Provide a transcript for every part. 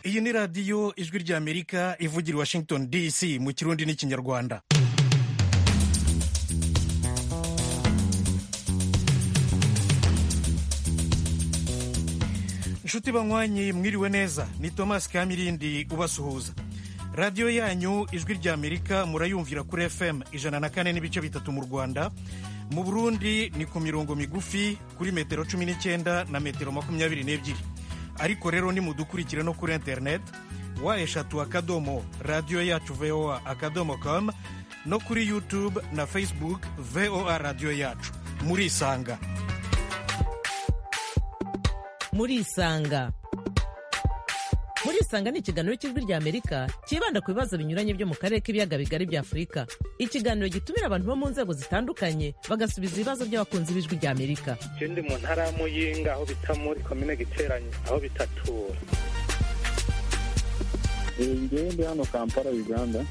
iyi ni radiyo ijwi ry'amerika ivugira i washington dc mu kirundi n'ikinyarwanda inshuti banywanyi mwiriwe neza ni thomas kamirindi ubasuhuza radiyo yanyu ijwi ry'amerika murayumvira kuri fm ijana na kane n'ibice bitatu mu rwanda mu burundi ni ku mirongo migufi kuri metero cumi n'icyenda na metero makumyabiri n'ebyiri ariko rero nimudukurikire no kuri interineti wa eshatu akadomo radiyo yacu voa akadomo komu no kuri yutube na facebook voa radiyo yacu murisanga murisanga murisanga ni ikiganiro cy'ijwi ry'amerika cyibanda ku bibazo binyuranye byo mu karere k'ibiyaga bigari bya afurika ikiganiro gitumira abantu bo mu nzego zitandukanye bagasubiza ibibazo by'abakunzi b'ijwi ry'amerika icyo ndi mu ntara ya muyinga aho bita muri komine giteranye aho bitatura njyewe ndi hano kampala uganda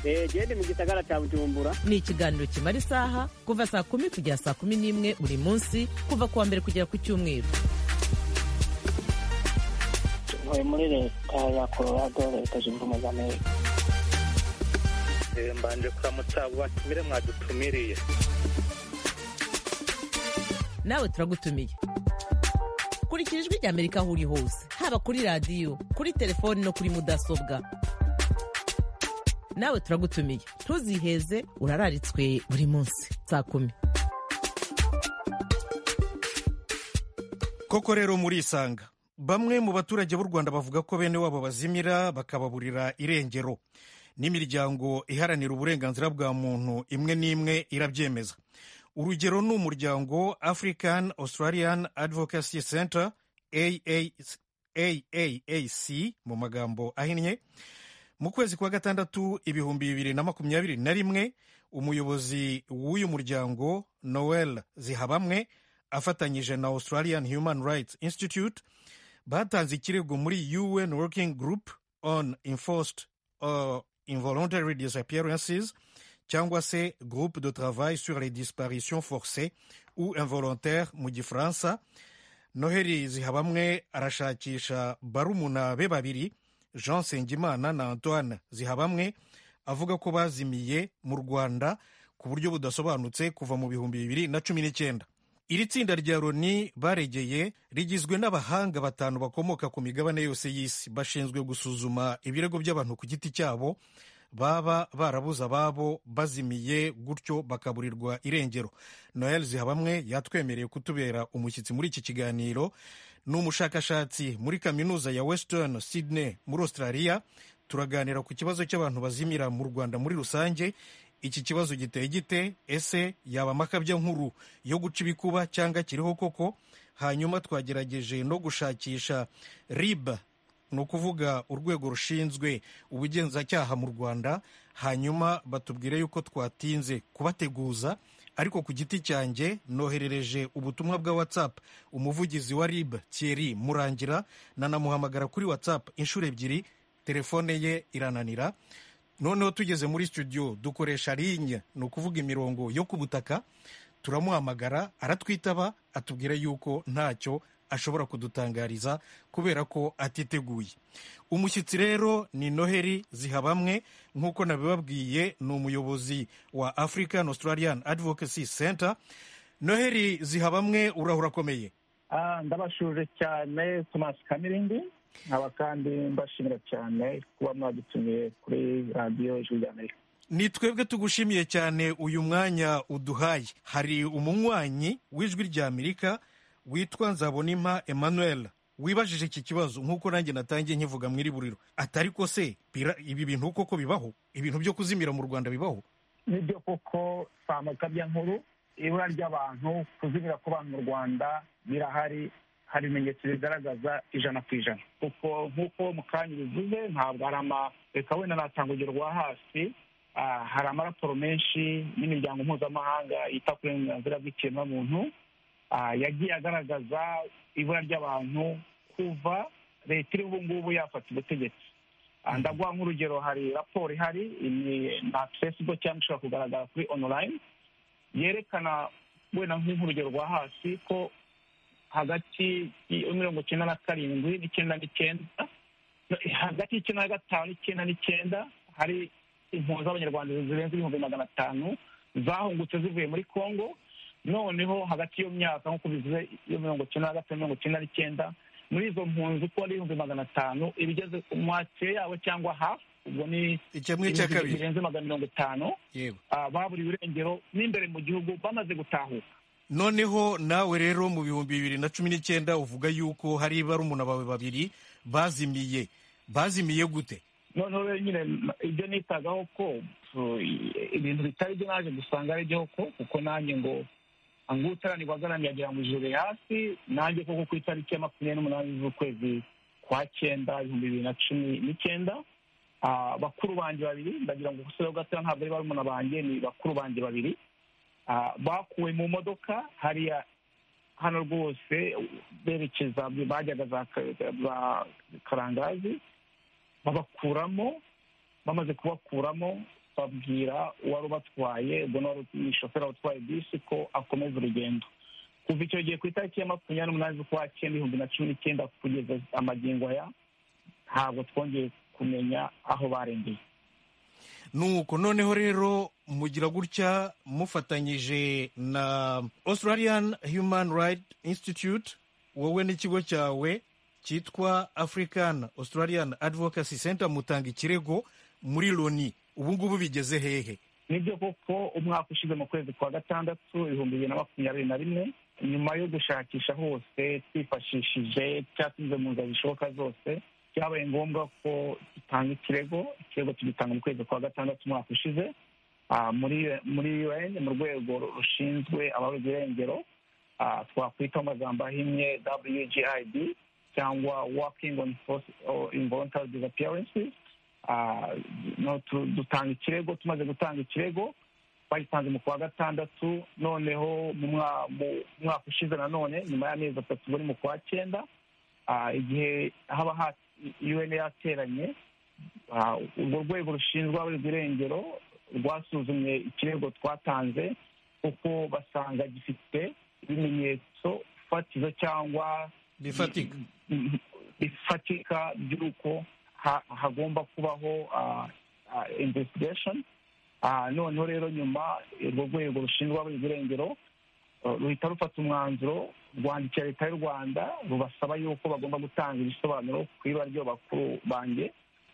gende mu gisagara cya bujumbura ni ikiganiro kimara isaha kuva saa kumi kugera saa kumi n'imwe buri munsi kuva ku wa mbere kugera ku cyumweru ntuye muri leta ya colorado leta zunze ubumwe za amerika mbanje kuramutsa abo batumire mwadutumiriye nawe turagutumiye kurikira ijwi ry'amerika aho uri hose haba kuri radiyo kuri telefoni no kuri mudasobwa nawe turagutumiye ntuziheze urararitswe buri munsi saa kumi koko rero murisanga bamwe mu baturage b'u rwanda bavuga ko bene wabo bazimira bakababurira irengero n'imiryango iharanira uburenganzira bwa muntu imwe n'imwe irabyemeza urugero ni umuryango african australian advocacy center aaac mu magambo ahinnye mu kwezi kwa gatandatu ibihumbi bibiri na makumyabiri na rimwe umuyobozi w'uyu muryango noel zihabamwe afatanyije na australian human rights institute batanze ikirego muri un working group on enforced uh, involuntary disappearances cyangwa se groupe de travail sur les disparitions forcées ou involontaires mu gifaransa noheli zihabamwe arashakisha barumuna be babiri jean nsengimana na antoine zihabamwe avuga ko bazimiye mu rwanda ku buryo budasobanutse kuva mu bihumbi bibiri na cumi n'icyenda iri tsinda rya loni baregeye rigizwe n'abahanga batanu bakomoka ku migabane yose y'isi bashinzwe gusuzuma ibirego by'abantu ku giti cyabo baba barabuze ababo bazimiye gutyo bakaburirwa irengero noel zihabamwe yatwemereye kutubera umushyitsi muri iki kiganiro ni umushakashatsi muri kaminuza ya western sydney muri australia turaganira ku kibazo cy'abantu bazimira mu rwanda muri rusange iki kibazo giteye gite ese yaba amakabya nkuru yo guca ibikuba cyangwa kiriho koko hanyuma twagerageje no gushakisha rib ni ukuvuga urwego rushinzwe ubugenzacyaha mu rwanda hanyuma batubwire yuko twatinze kubateguza ariko ku giti cyanjye noherereje ubutumwa bwa whatsapp umuvugizi wa rib thierry murangira nanamuhamagara kuri whatsapp inshuro ebyiri telefone ye irananira noneho tugeze muri studio dukoresha rinye ni ukuvuga imirongo yo ku butaka turamuhamagara aratwitaba atubwira yuko ntacyo ashobora kudutangariza kubera ko atiteguye umushyitsi rero ni noheli zihabamwe nk'uko nabibabwiye ni umuyobozi wa african australian advocacy center noheli zihabamwe urahura akomeye ndabashuje cyane tomasi kamirindi nkaba kandi mbashimira cyane kuba mwadutumiye kuri radiyo ijwi ry'amerika ni twebwe tugushimiye cyane uyu mwanya uduhaye hari umunywanyi w'ijwi ry'amerika witwa nzabonimpa emmanuel wibajije iki kibazo nk'uko nanjye natangiye nkivuga mu iri buriro atari ko se ibi bintu koko bibaho ibintu byo kuzimira mu rwanda bibaho nibyo koko si amakabya nkuru ibura ry'abantu kuzimira kw'abantu mu rwanda birahari hari ibimenyetso bigaragaza ijana ku ijana kuko nk'uko mu kanya bivuze ntabwo hari ama reka wenda natanga urugero rwa hasi hari amaraporo menshi n'imiryango mpuzamahanga yita ku burenganzira bw'ikiremwamuntu yagiye agaragaza ibura ry'abantu kuva leta iri ubu ngubu yafata ubutegetsi ndaguha nk'urugero hari raporo ihari na fesibuku cyangwa ishobora kugaragara kuri onorayini yerekana wenda nk'urugero rwa hasi ko hagati ya mirongo icyenda na karindwi n'icyenda n'icyenda hagati y'icyenda na gatanu n'icyenda n'icyenda hari impunzi z'abanyarwanda zirenze ibihumbi magana atanu zahungutse zivuye muri congo noneho hagati y'iyo myaka nk'uko bivuze iyo mirongo icyenda na gatanu mirongo icyenda n'icyenda muri izo mpunzi uko ari ibihumbi magana atanu ibigeze mwakire yabo cyangwa hafi ubwo ni ikemwe cya kabiri birenze magana mirongo itanu yego ah, baburiwe irengero n'imbere mu gihugu bamaze gutahuka noneho nawe rero mu bihumbi bibiri na cumi n'icyenda uvuga yuko hari barumuna bawe babiri bazimiye bazimiye gute noneho rero nyine m- ibyo nitagaho ko so, i- ibintu bitari byo naje gusanga ari byo ko kuko nanjye ngo anguterani wagaramiye agira ngo ijuru riri hasi nanjye koko ku itariki ya makumyabiri n'umunani z'ukwezi kwa cyenda ibihumbi bibiri na cumi n'icyenda ah, bakuru banjye babiri ndagira ngo gusore gatoya ntabwo ari barumuna banjye ni bakuru banjye babiri Ah, bakuwe mu modoka hariya hano rwose berekeza bajyaga za Ka- za karangazi babakuramo bamaze kubakuramo babwira uwari ubatwaye ubwo ni wari ni shoferi utwaye bisi ko akomeza urugendo kuva icyo gihe ku itariki ya makumyabiri n'umunani z'ukwa cyenda ibihumbi na cumi n'icyenda kugeza amagingo aya ntabwo twongeye kumenya aho barengeye nuko noneho rero mugira gutya mufatanyije na australian human right institute wowe n'ikigo cyawe cyitwa african australian advocacy center mutanga ikirego muri loni ubu ngubu bigeze hehe nibyo koko umwaka ushize mu kwezi kwa gatandatu ibihumbi bibiri na makumyabiri na rimwe nyuma yo gushakisha hose twifashishije cyatumize mu nzira zishoboka zose byabaye ngombwa ko dutanga ikirego ikirego tugitanga mu kwezi kwa gatandatu umwaka ushize Ah, muri muri un mu rwego rushinzwe ababuze irengero ah, twakwita mu magambo ahinnye wgid cyangwa working on force or involuntary disappearances Ah, no, tu- dutanga ikirego tumaze gutanga ikirego bagitanze mu kwa gatandatu noneho mu mwa- mu mwaka ushize nanone nyuma y'amezi atatu bari mu kwa cyenda ah, igihe haba ha un yateranye ah, urwo rwego rushinzwe ababurirwa irengero rwasuzumye ikirego twatanze kuko basanga gifite ibimenyetso fatizo cyangwa bifatika Mhm. bifatika by'uko ha- hagomba kubaho ah, ah, investigation Ah, noneho rero nyuma urwo rwego rushinzwe ababuze irengero ah, ruhita rufata umwanzuro rwandikira leta y'u rwanda rubasaba yuko bagomba gutanga ibisobanuro ku ibara ry'abakuru banjye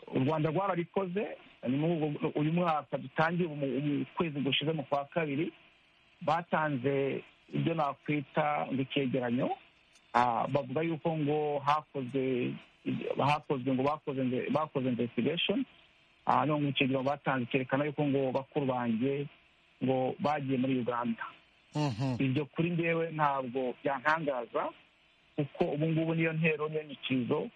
u rwanda rwarabikoze ni muri ubwo- uyu mwaka dutangiye umu- umu- ukwezi gushize mu kwa kabiri batanze ibyo nakwita ngo icyegeranyo Ah, bavuga yuko ngo hakozwe hakozwe ngo bakoze inve- bakoze investigation Ah, none mu kigero batanze cyerekana yuko ngo bakuru banjye ngo bagiye muri uganda Mhm. ibyo kuri njyewe ntabwo byantangaza kuko ubu ngubu niyo ntero niyo nyikirizo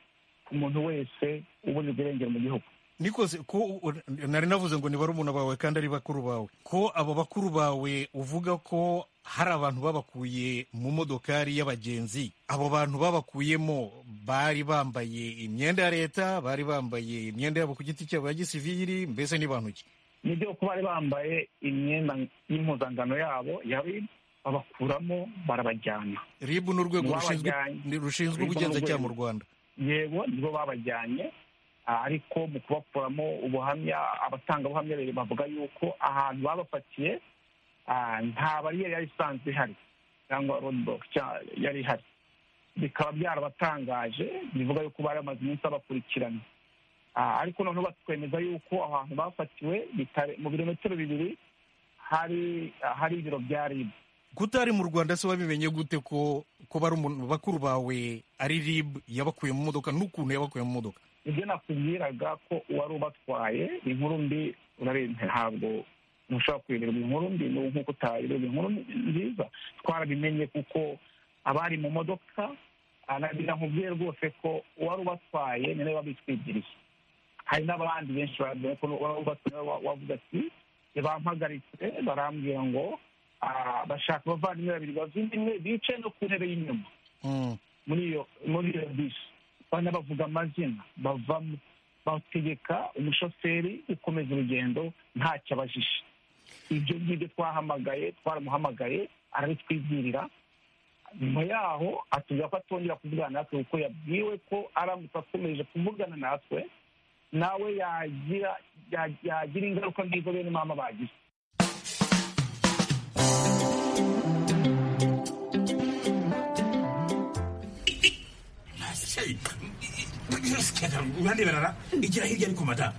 ku muntu wese uburirwa irengero mu gihugu nikoze ko nari navuze ngo ni barumuna bawe kandi ari bakuru bawe ko abo bakuru bawe uvuga ko hari abantu babakuye mu modokari y'abagenzi abo bantu babakuyemo bari bambaye imyenda ya leta bari bambaye imyenda yabo ku giti cyabo ya gisiviri mbese ni bantu ki nibyo kuba bari bambaye imyenda y'impuzangano yabo yari babakuramo barabajyana rib ni urwego rushinzwe Babajyanye. ni- rushinzwe RIB ni ubugenzacyaha mu urwego. rwanda yego nibo babajyanye ah, ariko mu kubakuramo ubuhamya abatangabuhamya babiri bavuga yuko ahantu babafatiye ah, nta bariyeri yari isanzwe ihari cyangwa roadblock cya- yari ihari bikaba byarabatangaje bivuga yuko bari bamaze iminsi babakurikirana Ah, ariko noneho batwemeza yuko aho hantu bafatiwe bitare- mu birometero bibiri hari ah, hari ibiro bya ribu kutari mu rwanda se wabimenye gute ko ko bari umuntu- bakuru bawe ari rib yabakuye mu modoka n'ukuntu yabakuye mu modoka ibyo nakubwiraga ko uwari ubatwaye inkuru mbi urarenze ntabwo ntushobora kuyoberwa inkuru mbi ni nk'uko utayoberwa inkuru nziza twarabimenye kuko abari mu modoka ah, na- nakubwiye rwose ko uwari ubatwaye ni nawe wabitwigiriye hari n'abandi benshi babwiye ko uwari ubatwaye wa- wavuze ati bampagaritse barambwira ngo ah, bashaka abavandimwe babiri bavimwe bicaye no ku ntebe y'inyuma Mm. muri iyo muri iyo bisi bana bavuga amazina bavamo bategeka umushoferi gukomeza urugendo ntacyo abajije ibyo ngibyo twahamagaye twaramuhamagaye arabitwibwirira nyuma yaho atubwira ko atongera kuvugana natwe kuko yabwiwe ko aramutse akomeje kuvugana natwe nawe yagira ya- yagira ingaruka nk'izo bene mama bagize urandeberara igira hirya ariko mada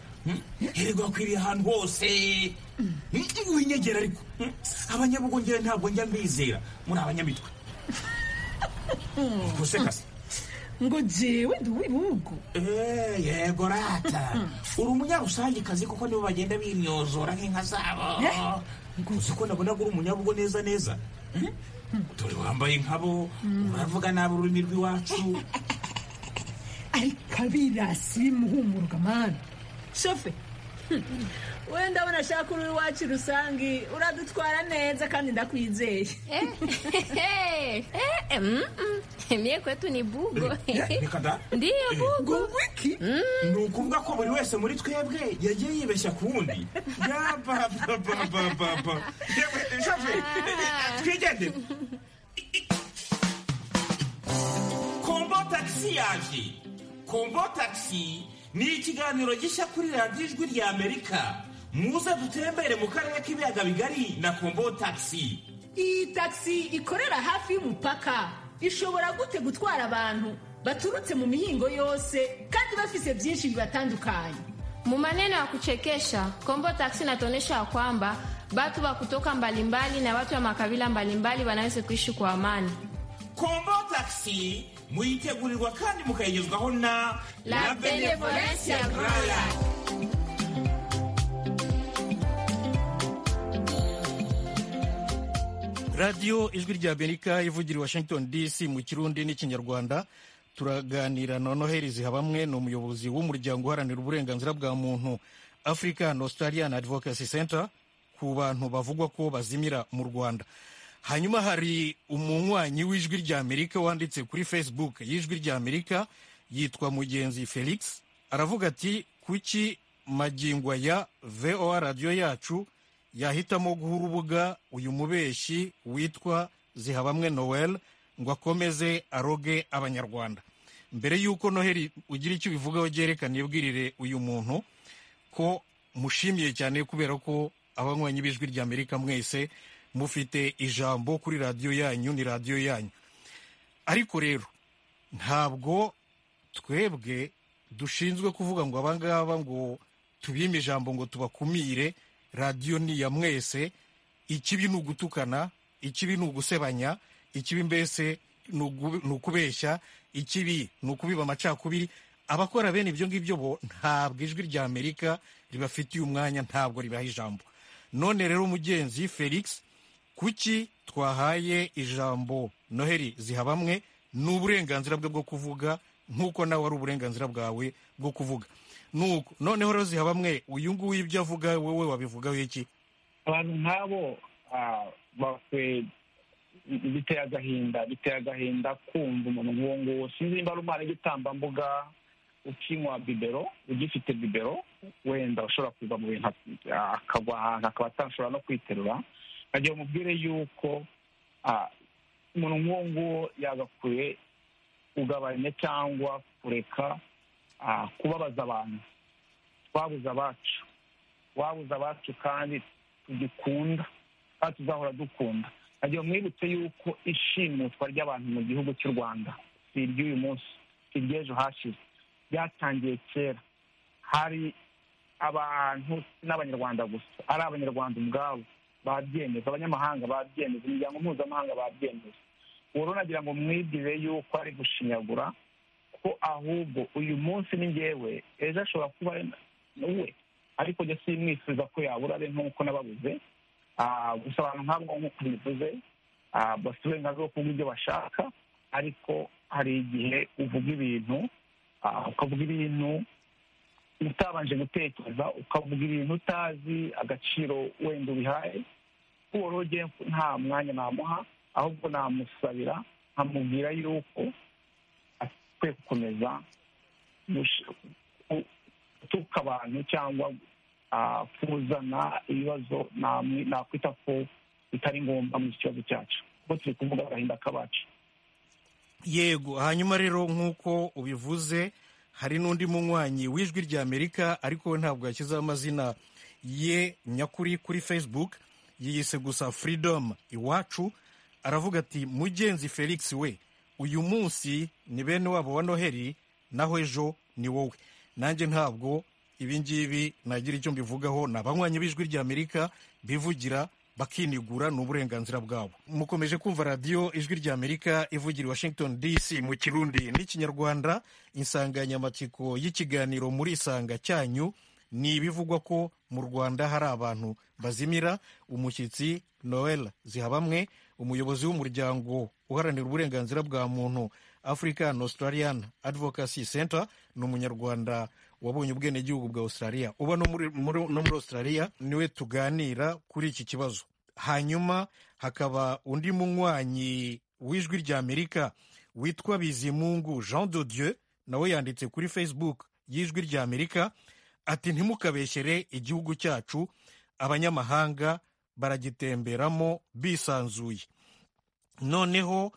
hererwa akwiriye ahantu hose winyegera ariko Hmm? abanyabugongera ntabwo njya mbizera muri abanyamitwe gusekase ngo jewe ndi uw'ibihugu Eh, yego rata uri umunyarusange kuko nibo bagenda bimyozora nk'inka zabo uzi ko nabona ko uri umunyabugo neza neza dore wambaye nkabo uravuga nabi ururimi rw'iwacu ariko abirasi bimuhumuruka mani shofe wenda abona ashaka uri iwacu rusange uradutwara neza kandi ndakwizeye Mie kwetu ni bugo. reka da Ndiyo bugo. ngo wiki ni ukuvuga ko buri wese muri twebwe yagiye yibeshya ku wundi yabababababa yewe shafe twigende kombo tagisi yaje kombo tagisi ni ikiganiro gishya kuri radiyo ijwi rya amerika muze dutembere mu karere k'ibiyaga bigari na kombo tagisi iyi tagisi ikorera hafi y'umupaka ishobora gute gutwara abantu baturutse mu mihingo yose kandi bafise byinshi bibatandukanye Mu maneno ya kuchekesha, Kombo Taxi inatuonyesha kwamba watu wa kutoka mbalimbali na watu wa makabila mbalimbali wanaweza kuishi kwa amani. kombo tagisi muyitegurirwa kandi mukayigezwaho na La Benevolence ya Grand Lac. radiyo ijwi rya amerika ivugira i washington dc mu kirundi n'ikinyarwanda turaganira na noheli zihabamwe ni umuyobozi w'umuryango uharanira uburenganzira bwa muntu african australian advocacy center ku bantu bavugwa ko bazimira mu rwanda hanyuma hari umunywanyi w'ijwi rya amerika wanditse kuri facebook y'ijwi rya amerika yitwa mugenzi felix aravuga ati kuki magingo ya voa radiyo yacu yahitamo guha urubuga uyu mubeshyi witwa zihabamwe noel ngo akomeze aroge abanyarwanda mbere y'uko noheli ugira icyo ubivugaho byerekana ibwirire uyu muntu ko mushimiye cyane kubera ko abanywanyi b'ijwi rya amerika mwese mufite ijambo kuri radiyo yanyu ni radiyo yanyu ariko rero ntabwo twebwe dushinzwe kuvuga ngo abangaba ngo tubime ijambo ngo tubakumire radiyo ni iya mwese ikibi ni ugutukana ikibi ni ugusebanya ikibi mbese ni ugu- ni ukubeshya ikibi ni ukubiba amacakubiri abakora bene ibyo ngibyo bo ntabwo ijwi rya amerika ribafitiye umwanya ntabwo ribaha ijambo none rero umugenzi felix kuki twahaye ijambo noheli zihabamwe ni uburenganzira bwe bwo kuvuga nk'uko nawe ari uburenganzira bwawe bwo kuvuga nuko noneho rero zihabamwe uyu nguyu ibyo avuga wowe wabivugaho iki abantu nk'abo ah, bakwe biteye agahinda biteye agahinda kumva umuntu nk'uwo nguwo sinzi niba ari umwana w'igitambambuga ukinywa bibero ugifite bibero wenda ushobora kuva mu bintu ah, akagwa ahantu akaba atashobora no kwiterura nkagira umubwire yuko ah, umuntu nk'uwo nguwo yagakwiye kugabanya cyangwa kureka ah, kubabaza abantu twabuze abacu twabuze abacu kandi tugikunda kandi tuzahora dukunda nagira mwibutse yuko ishimutwa ry'abantu mu gihugu cy'u rwanda si iry'uyu munsi si iry'ejo hashize ryatangiye kera hari abantu si n'abanyarwanda gusa ari abanyarwanda ubwabo babyemeza abanyamahanga babyemeza imiryango mpuzamahanga babyemeza ubu nagira ngo mwibwire yuko ari gushinyagura ko ahubwo uyu munsi ni ngewe ejo ashobora kuba ari we ariko njye simwifuza ko yabura be nk'uko nababuze Ah, gusa abantu nk'abo nk'uko bivuze ah, bafite uburenganzira bwo kuvuga ibyo bashaka ariko hari igihe uvuga ibintu ah, ukavuga ibintu utabanje gutekereza ukavuga ibintu utazi agaciro wenda ubihaye uworoge nta mwanya namuha ahubwo namusabira nkamubwira yuko akwiye gukomeza gush- ku- gutuka abantu cyangwa ah, kuzana ibibazo namwe- nakwita ko bitari ngombwa mu kibazo cyacu kuko turi kuvuga agahinda k'abacu yego hanyuma rero nk'uko ubivuze hari n'undi munywanyi w'ijwi rya amerika ariko we ntabwo yashyizeho amazina ye nyakuri kuri facebook yiyise gusa freedom iwacu aravuga ati mugenzi felix we uyu munsi ni bene wabo wa noheli naho ejo ni wowe nanjye ntabwo ibi ngibi nagira icyo mbivugaho ni abanywanyi b'ijwi rya amerika bivugira bakinigura ni uburenganzira bwabo mukomeje kumva radiyo ijwi rya amerika ivugira i washington dc mu kirundi n'ikinyarwanda insanganyamatsiko y'ikiganiro muri isanga cyanyu ni ibivugwa ko mu rwanda hari abantu bazimira umushyitsi noel zihabamwe umuyobozi w'umuryango uharanira uburenganzira bwa muntu african australian advocacy center ni umunyarwanda wabonye ubwenegihugu bwa australia uba no muri, muri, no muri australia niwe tuganira kuri iki kibazo hanyuma hakaba undi munywanyi w'ijwi rya amerika witwa bizimungu jean de dieu nawe yanditse kuri facebook y'ijwi rya amerika ati ntimukabeshyere igihugu cyacu abanyamahanga baragitemberamo bisanzuye noneho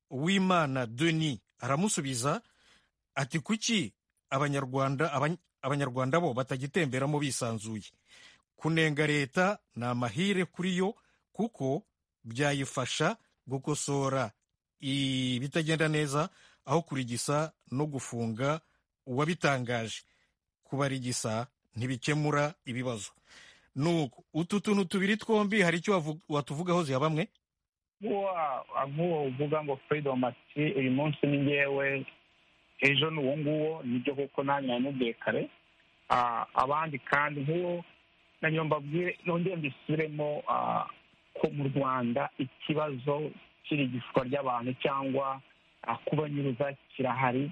uwimana deni aramusubiza ati kuki abanyarwanda abany- abanyarwanda bo batagitemberamo bisanzuye kunenga leta ni amahire kuri yo kuko byayifasha gukosora ibitagenda neza aho kurigisa no gufunga uwabitangaje kubarigisa ntibikemura ibibazo nuko utu tuntu tubiri twombi hari icyo wavu- watuvugaho ziha bamwe nk'uwo uvuga ngo freedom ati uyu munsi ni ngewe ejo ni uwo nguwo nibyo kuko nanjye namubwiye kare Ah, abandi kandi nk'uwo nanjye mbabwire nongere mbisubiremo ah, ko mu rwanda ikibazo cy'irigishwa ry'abantu cyangwa ah, kubanyuruza kirahari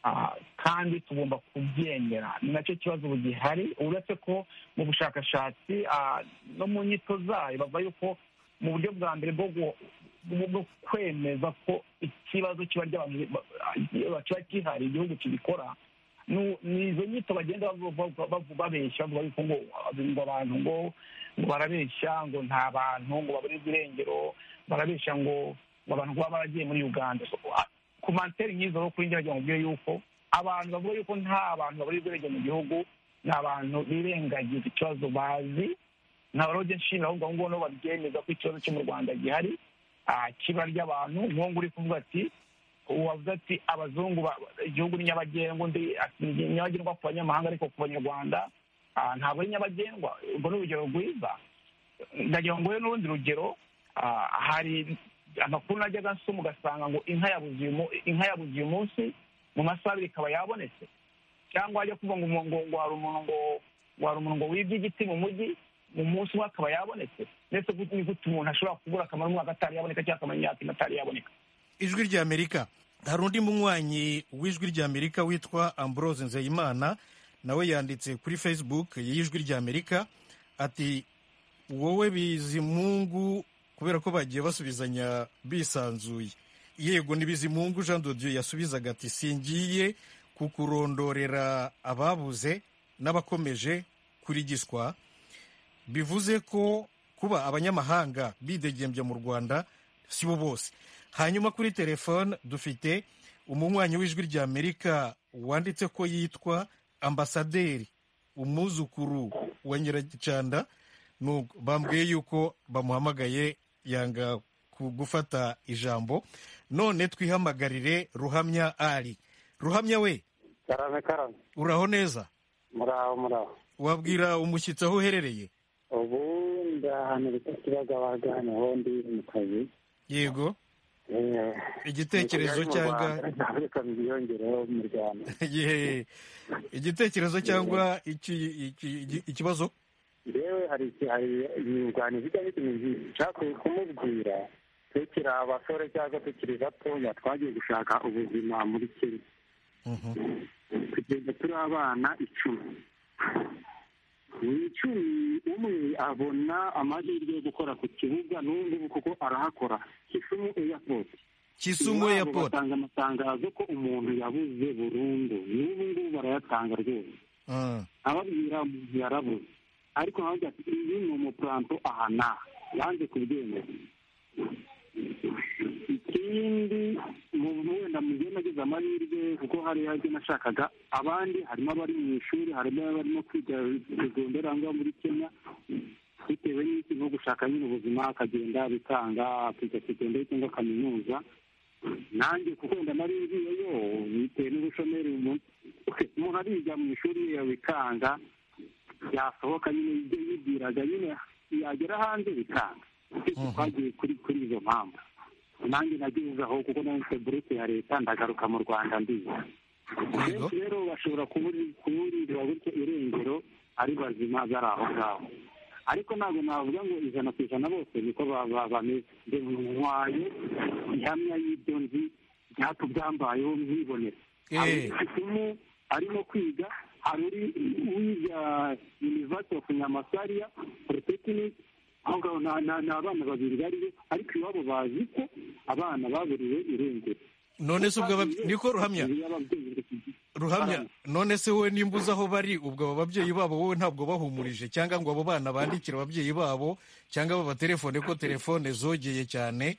Ah, kandi tugomba kubyemera ni nacyo kibazo ubu gihari uretse ko mu bushakashatsi ah, no mu nyito zayo bavuga yuko mu buryo bwa mbere bwo gu- bwo bwo kwemeza ko ikibazo kiba ry'abantu ba- ba- kiba gihari igihugu kibikora nu- ni izo nyito bagenda bavu- bavu- bavu- babeshya bavuga yuko ngo ngo abantu ngo ngo barabeshya ngo nta bantu ngo babura ibirengero barabeshya ngo ngo abantu kuba baragiye muri uganda So, ah, ku manteri nk'izo rero kuri njye wagira ngo mbwire yuko abantu bavuga yuko nta bantu babura ibirengero mu gihugu ni abantu birengagiza ikibazo bazi nta barobye nshinga ahubwo abo ngabo babyemeza ko ikibazo cyo mu rwanda gihari ah, kiba ry'abantu nk'uwo nguri kuvuga ati wavuze ati abazungu ba- igihugu ni nyabagendwa undi ati ni nyabagendwa ku banyamahanga ariko ku banyarwanda ah, ntabwo ari nyabagendwa urwo ni urugero rwiza ndagira ngo nguhe n'urundi rugero ah, hari amakuru najyaga nsoma ugasanga ngo inka yabuze uyu mu- inka yabuze uyu munsi mu masaha abiri ikaba yabonetse cyangwa ajya kuvuga ngo umuntu- ngo ngo hari umuntu ngo ngo hari umuntu ngo wibye igiti mu mujyi mu munsi umwe akaba yabonetse ndetse gut- ni gute umuntu ashobora kubura akamaro umwaka atari yaboneka cyangwa akamara imyaka ine atari yaboneka ijwi rya amerika hari undi munywanyi w'ijwi rya amerika witwa ambrose nzeyimana nawe yanditse kuri facebook y'ijwi rya amerika ati wowe bizimungu kubera ko bagiye basubizanya bisanzuye yego ni bizimungu jean dodiyo yasubizaga ati singiye kukurondorera ababuze n'abakomeje kurigiswa bivuze ko kuba abanyamahanga bidegembya mu rwanda si bo bose hanyuma kuri telefone dufite umunywanyi w'ijwi rya amerika wanditse ko yitwa ambasaderi umwuzukuru wa nyiragicanda Nuko bambwiye yuko bamuhamagaye yanga ku- gufata ijambo none twihamagarire ruhamya ari ruhamya we karame karame uraho neza muraho muraho wabwira umushyitsi aho uherereye ubu ndahantu bita kibagabaga niho ndi mu kazi yego igitekerezo cyangwa reka biyongereho mu rwanda Ye- igitekerezo cyangwa iki- iki- iki- ikibazo yewe hari iki- hari inyunganizi bijya n'ikintu nshakwiye kumubwira tukiri abasore cyangwa tukiri batoya twagiye gushaka ubuzima muri kenya kugeza turi abana icumi mu icumi umwe abona amahirwe yo gukora ku kibuga n'ubungubu kuko arahakora kisumu airport Kisumu Iwabo Airport. batanga amatangazo ko umuntu yabuze burundu n'ubu ngubu barayatanga rwose Mm. ababwira umuntu yarabuze ariko ntabwo ati uyu ni umupuranto aha n'aha yanze kubyemeza ikindi wenda mu gihe nagize amahirwe kuko hari ibyo nashakaga abandi harimo abari mu ishuri harimo abarimo kwiga segonderi aho muri kenya bitewe n'iki nko gushaka nyine ubuzima akagenda bitanga akiga segonderi cyangwa kaminuza nanjye kuko wenda nari ngiyeyo bitewe n'ubushomeri umuntu ariga mu ishuri yabikanga yasohoka nyine ibyo yibwiraga nyine yagera hanze bikanga twagiye kuri kuri izo mpamvu nanjye nageze aho kuko nanjye buruke ya leta ndagaruka mu rwanda ndiza benshi rero bashobora kuburira gutyo irengero ari bazima bari aho ngaho ariko ntabwo navuga ngo ijana ku ijana bose niko bameze ntwaye ihamya y'ibyo nzi byatubyambayeho nkibonera hari umwe arimo kwiga hari uri wiga university of nyamasariya polytechnic aho ngaho ni abana babiri bariyo ariko iwabo bazi ko abana baburiwe irengero none se ubwo niko ruhamya ruhamya none se wowe nimba uzi aho bari ubwo abo babyeyi babo wowe ntabwo bahumurije cyangwa ngo abo bana bandikire ababyeyi babo cyangwa babatelefone ko telefone zogeye cyane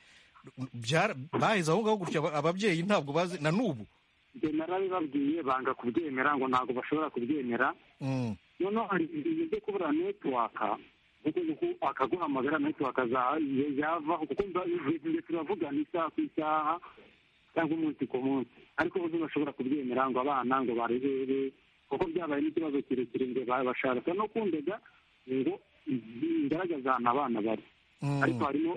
baheze aho ngaho gutya ababyeyi ntabwo bazi na n'ubu ibyo narabibabwiye banga kubyemera ngo ntabwo bashobora kubyemera noneho hari ibintu byo kubura netiwaka akaguhamagara netiwaka yavaho kuko ibyo turavugana isaha ku isaha cyangwa umunsi ku munsi ariko bose bashobora kubyemera ngo abana ngo barebere kuko byabaye n'ikibazo kirekire ngo bashaka no kundega ngo bigaragaza ahantu abana bari ariko harimo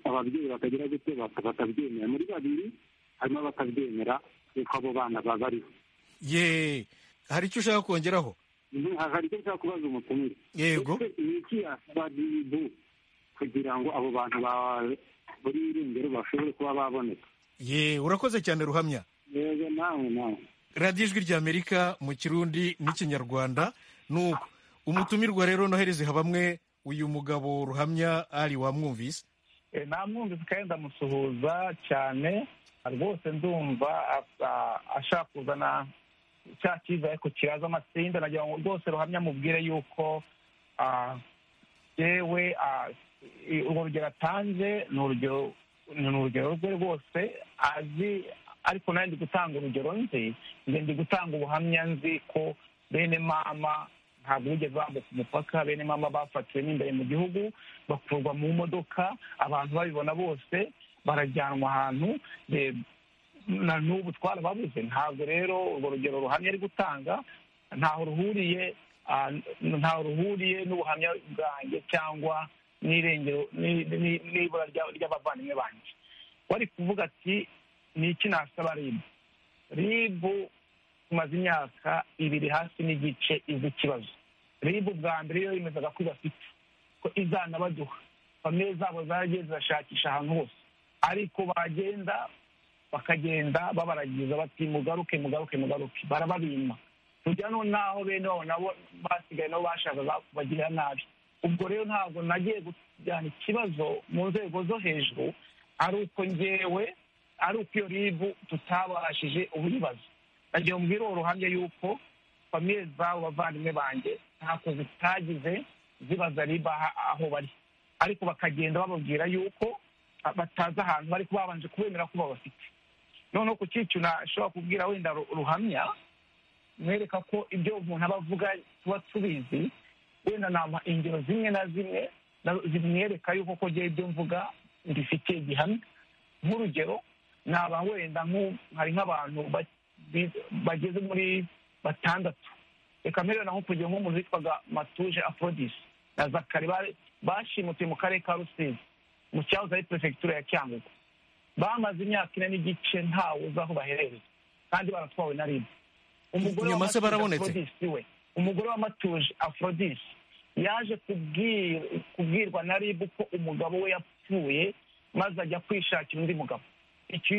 ababyeyi batagira gutyo batabyemera muri babiri harimo abatabyemera yuko abo bana babariho yeee hari icyo ushaka kongeraho hari icyo nshaka kubaza umutumire yego ni iki yasabaribu kugira ngo abo bantu buri irengero bashobore kuba baboneka ye urakoze cyane ruhamya yego nawe nawe radiyo ijwi ry'amerika mu kirundi n'ikinyarwanda nuko umutumirwa rero nohereze habamwe uyu mugabo ruhamya ari wamwumvise namwumvise kandi ndamusuhuza cyane rwose ndumva ashaka kuzana cya cyiza ariko kiraza amatsinda nagira ngo rwose ruhamya amubwire yuko yewe urwo rugero atanze ni urugero ni urugero rwe rwose azi ariko nawe ndi gutanga urugero nzi ndi gutanga ubuhamya nzi ko bene mama ntabwo bigeze bambuka umupaka bene mama bafatiwe n'imbere mu gihugu bakurwa mu modoka abantu babibona bose barajyanwa ahantu na n'ubu twarababuze ntabwo rero urwo rugero ruhamya ari gutanga ntaho ruhuriye ntaho ruhuriye n'ubuhamya bwanjye cyangwa n'irengero n'ibura ry'abavandimwe banjye wari kuvuga ati ni iki nasaba ribu ribu tumaze imyaka ibiri hasi n'igice izi ikibazo ribu bwa mbere yo yemezaga ko ibafite ko izanabaduha famille zabo zaragiye zirashakisha ahantu hose ariko bagenda bakagenda babaragiza bati mugaruke mugaruke mugaruke barababima kujya noneho bene babo nabo basigaye nabo bashakaga kubagirira nabi ubwo rero ntabwo nagiye kujyana ikibazo mu nzego zo hejuru ari uko ngewe ari uko iyo ribu tutabashije ubuyibazo nagiye mubwira uwo ruhamya yuko famiye zabo bavandimwe banjye ntako zitagize zibaza riba aho bari ariko bakagenda bababwira yuko batazi ahantu bari babanje kubemera ko babafite noneho ku cyiciro nashobora kubwira wenda ruhamya mwereka ko ibyo umuntu aba avuga tuba tubizi wenda nama ingero zimwe na zimwe zimwereka yuko ko ngewe ibyo mvuga mbifitiye igihamya nk'urugero naba wenda hari nk'abantu bageze muri batandatu reka mbere naho kugira nk'umuntu witwaga matuje afrodisi na zakari bashimutiye mu karere ka rusizi mu cyahoze ari perefegitura ya cyangugu bamaze imyaka ine n'igice ntawe uzi aho baherereye kandi baratwawe na ribu umugore wa matuje we umugore wa matuje afrodisi yaje kubwirwa na ribu ko umugabo we yapfuye maze ajya kwishakira undi mugabo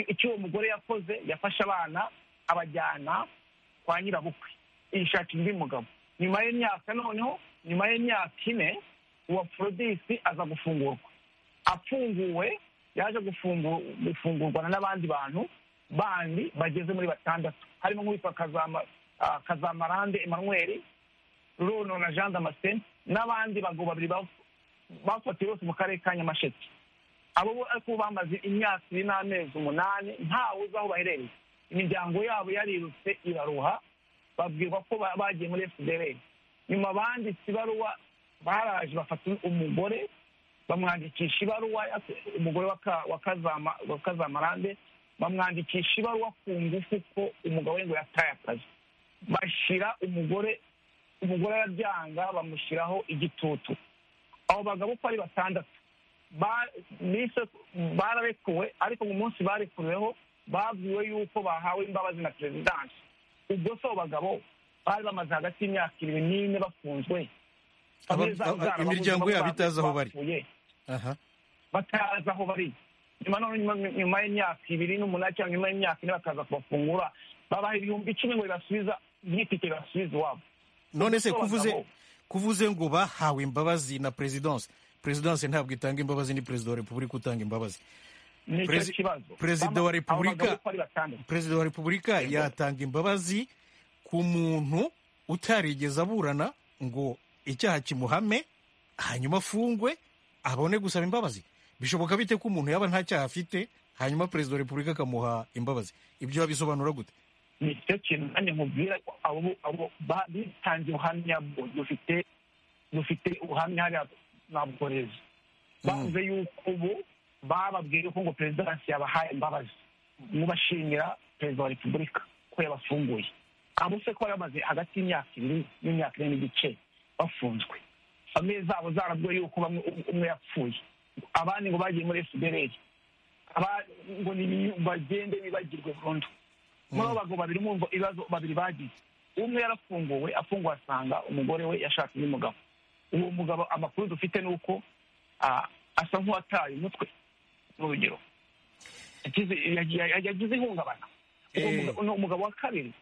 icyo uwo mugore yakoze yafashe abana abajyana kwa nyirabukwe yishakira undi mugabo nyuma y'imyaka noneho nyuma y'imyaka ine uwo afrodisi aza gufungurwa afunguwe yaje gufungurwa n'abandi bantu bandi bageze muri batandatu harimo nk'uwitwa kazama kazamarande emanuweli runo na jean damascene n'abandi bagabo babiri bafatiwe bose mu karere ka nyamasheke abo bo ariko bamaze imyaka ibiri n'amezi umunani ntawe uzi aho baherereye imiryango yabo yarirutse iraruha babwirwa ko ba- bagiye muri fdr nyuma banditse ibaruwa baraje bafata umugore bamwandikisha ibaruwa ya- umugore wa Ka- wa Kazama- wa kazamarande bamwandikisha ibaruwa ku ngufu ko umugabo we ngo yataye akazi bashyira umugore umugore arabyanga bamushyiraho igitutu abo bagabo uko ari batandatu ba- bise bararekuwe ariko mu munsi barekuriweho babwiwe yuko bahawe imbabazi na perezidansi ubwo se abo bagabo bari bamaze hagati y'imyaka irindwi n'ine bafunzwe Aba- Bamwe zabo aba- zarababuze imiryango aho yabo itazi aho bari. bapfuye, aha batazi aho bari nyuma none nyuma- nyuma y'imyaka ibiri n'umunani cyangwa nyuma y'imyaka ine bakaza kubafungura babaha ibihumbi icumi ngo bibasubiza byitike bibasubize iwabo none se Ubwo abo kuvuze bagabo- kuvuze ngo bahawe imbabazi na perezidanse perezidanse ntabwo itanga imbabazi ni perezida wa repubulika utanga imbabazi Nicyo Perezi- kibazo. perezida wa Aba- aba repubulika bagabo uko ari batandatu. perezida wa repubulika yatanga imbabazi ku muntu utarigeze aburana ngo icyaha kimuhame hanyuma afungwe abone gusaba imbabazi bishoboka bite ko umuntu yaba nta cyaha afite hanyuma perezida wa repubulika akamuha imbabazi ibyo wabisobanura gute ni cyo kintu nanjye nkubwira ko abo abo ba- bitanze ubuhamya bwo dufite dufite ubuhamya hariya nabworeza bavuze yuko ubu bababwiye ko ngo perezidansi yabahaye imbabazi mubashimira perezida wa repubulika ko yabafunguye abo se ko yamaze hagati y'imyaka ibiri n'imyaka ine n'igice bafunzwe famille zabo zarabwiwe yuko bamwe umwe yapfuye abandi ngo bagiye muri fdr aba ngo ni biyu bagende bibagirwe burundu muri abo bagabo babiri mwumva ibibazo babiri bagize umwe yarafunguwe afunguwe asanga umugore we yashatse undi mugabo uwo mugabo amakuru dufite ni uko ah, asa nk'uwataye umutwe n'urugero yagize- yagize yagize ihungabana Uwo Eh. mugabo- uno umugabo wa kabiri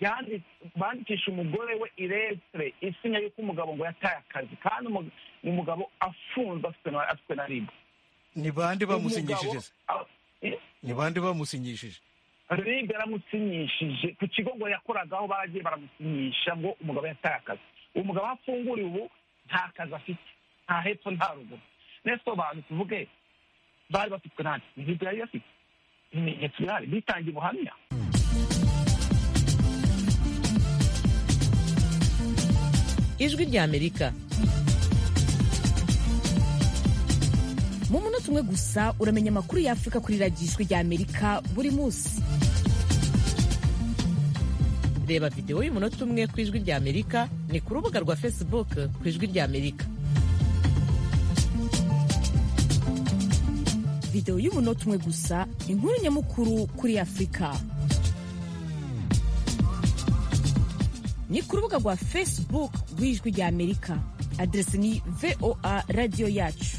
yandi- bandikisha umugore we iresire isinya y'uko umugabo ngo yataye akazi kandi umu- umugabo afunzwe afite na- afite na ribu ni bande bamusinyishije se? Umugabo- ah, ni bande bamusinyishije Ribe yaramusinyishije ku kigo ngo yakoragaho baragiye baramusinyisha ngo umugabo yataye akazi umugabo aho afunguriye ubu nta kazi afite nta hepfo nta ruguru nese abantu tuvuge bari bafitwe nta ibigo yari bafite ibimenyetso bihari bitangiye ubuhamya ijwi ry'amerika mu munota umwe gusa uramenya amakuru y'afurika kuri radiyo ijwi ry'amerika buri munsi reba videwo y'umunota umwe ku ijwi ry'amerika ni ku rubuga rwa facebook ku ijwi ry'amerika videwo y'umunota umwe gusa inkuru nyamukuru kuri afurika ni ku rubuga rwa facebook rw'ijwi ry'amerika aderesi ni voa radiyo yacu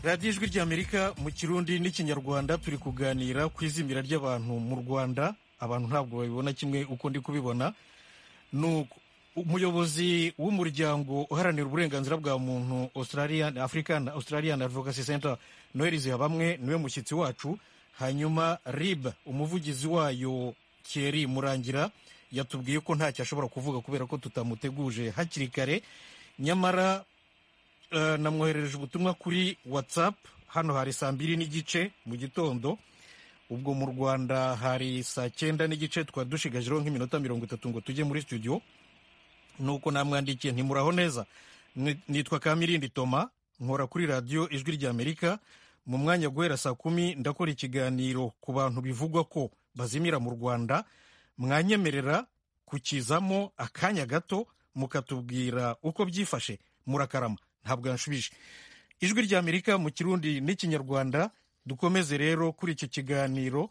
radiyo ijwi ry'amerika mu kirundi n'ikinyarwanda turi kuganira ku izimira ry'abantu mu rwanda abantu ntabwo babibona kimwe uko ndi kubibona nuko umuyobozi w'umuryango uharanira uburenganzira bwa muntu australian african australian advocacy center noel zihabamwe niwe mushyitsi wacu hanyuma rib umuvugizi wayo kieri murangira yatubwiye ko ntacyo ashobora kuvuga kubera ko tutamuteguje hakiri kare nyamara eh, namwoherereje ubutumwa kuri whatsapp hano hari saa mbiri n'igice mu gitondo ubwo mu rwanda hari saa cyenda n'igice twa dushigajeho nk'iminota mirongo itatu ngo tujye muri studio nuko namwandikiye ntimuraho neza Ni- nitwa kamirindi toma nkora kuri radiyo ijwi ry'amerika mu mwanya guhera saa kumi ndakora ikiganiro ku bantu bivugwa ko bazimira mu rwanda mwanyemerera kukizamo akanya gato mukatubwira uko byifashe murakarama ntabwo yanshubije ijwi ry'amerika mu kirundi n'ikinyarwanda dukomeze rero kuri icyo kiganiro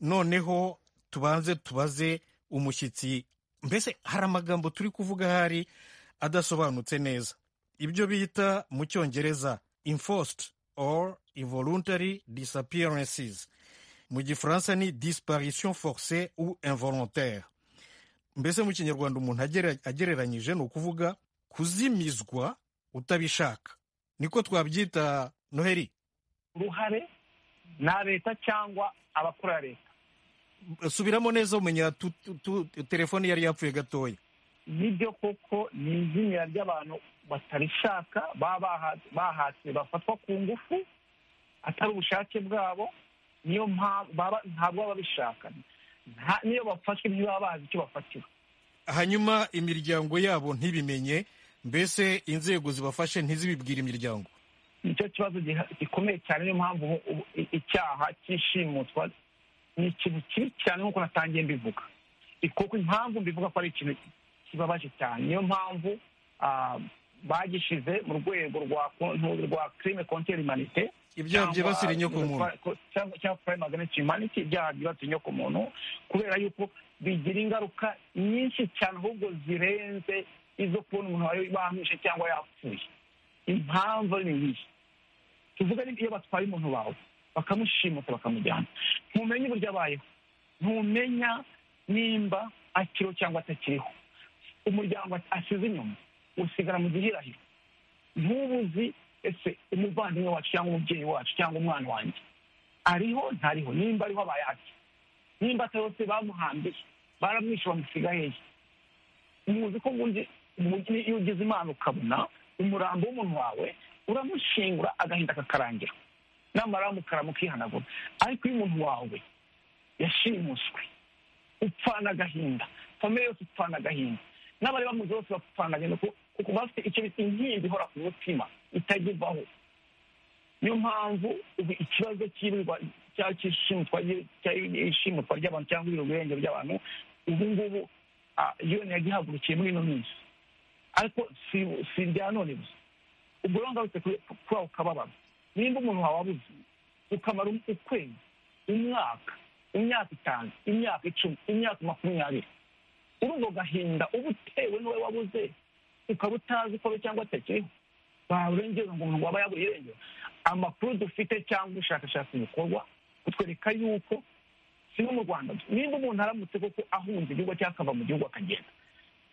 noneho tubanze tubaze umushyitsi mbese hari amagambo turi kuvuga ahari adasobanutse neza ibyo bita mu cyongereza enforced or involuntary disappearances mu gifaransa ni disparition forcée ou involontaire mbese mu kinyarwanda umuntu agere- agereranyije ni ukuvuga kuzimizwa utabishaka niko twabyita noheri uruhare na leta cyangwa abakora leta subiramo neza umenya tu- tu- tu- telefone yari yapfuye gatoya nibyo koko ni izimira ry'abantu batarishaka baba bahatse bafatwa ku ngufu atari ubushake bwabo niyo mpamvu ntabwo baba babishaka Nta- niyo bafashwe niyo baba bazi icyo bafatiwe hanyuma imiryango yabo ntibimenye mbese inzego zibafashe ntizibibwire imiryango nicyo kibazo giha- gikomeye cyane niyo mpamvu ubu- ubu i- icyaha cy'ishimutwa ni ikintu kibi cyane nk'uko natangiye mbivuga kuko impamvu mbivuga ko ari ikintu kibabaje cyane niyo mpamvu ah, bagishyize mu rwego rwa kontu- rwa crime contre humanite Ibyaha cyangwa- byibasira inyokomuntu. ko- cyangwa cyangwa crime against humanity ibyaha byibasira inyokomuntu kubera yuko bigira ingaruka nyinshi cyane ahubwo zirenze izo kubona umuntu wari bamwishe cyangwa yapfuye impamvu ari nyishi tuvuga iyo batwaye umuntu wawe bakamushimuta bakamujyana ntumenya uburyo abayeho ntumenya nimba akiriho cyangwa atakiriho umuryango asize inyuma usigara mu gihirahiro ntubuzi ese umuvandimwe wacu cyangwa umubyeyi wacu cyangwa umwana wanjye ariho ntariho nimba ariho abaye ati nimba atariho se bamuhambiye baramwishe bamusiga hehe muzi ko ubundi ubundi iyo ugize imana ukabona umurambo w'umuntu wawe uramushingura agahinda kakarangira namara mukara mukihanagura ariko iyo umuntu wawe yashimuswe upfana agahinda famille yose upfana agahinda n'abari bamuzi bose bapfana agahinda ku- kuko bafite icyo bita inkingi ihora ku mutima itajya ivaho niyo mpamvu ubu ikibazo cy'ibirwa cyangwa cy'ishimutwa ry- cya- ishimutwa ry'abantu cyangwa ibirwenge by'abantu ubu ngubu ah, UN yagihagurukiye muri ino minsi ariko si si irya none gusa ubwo rero ngarutse kuri kuri ako kababaro nimba umuntu wawe abuze ukamara um- ukwezi umwaka imyaka itanu imyaka icumi imyaka makumyabiri uri ubwo gahinda uba utewe n'uwo wabuze ukaba utazi ko ari cyangwa atakiriho barengera ngo umuntu waba yaburiye irengero amakuru dufite cyangwa ubushakashatsi bukorwa kutwereka yuko si no mu rwanda gusa. nimba umuntu aramutse koko ahunze igihugu cyangwa akava mu gihugu akagenda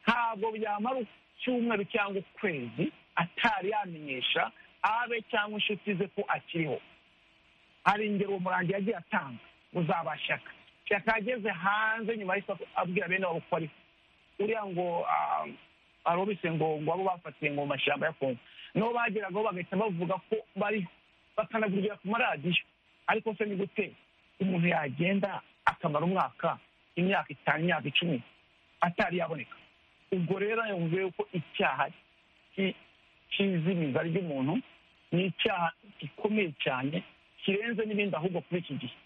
ntabwo byamara icyumweru cyangwa ukwezi atari yamenyesha abe cyangwa inshuti ze ko akiriho hari ingero uwo murangi yagiye atanga uzabashyaka shyaka yageze hanze nyuma y'isoko abwira bene wabo ko ariho uriya ngo ah, arobise ngo ngo abo bafatiye ngo mu mashyamba ya kongo nabo bageragaho bagahita bavuga ko bariho bakanavugirira ku maradiyo ariko se ni gute umuntu yagenda akamara umwaka imyaka itanu imyaka icumi atari yaboneka ubwo rero yumve yuko icyaha cy- cy'izimiza ry'umuntu ni icyaha gikomeye cyane kirenze n'ibindi ahubwo kuri iki gihe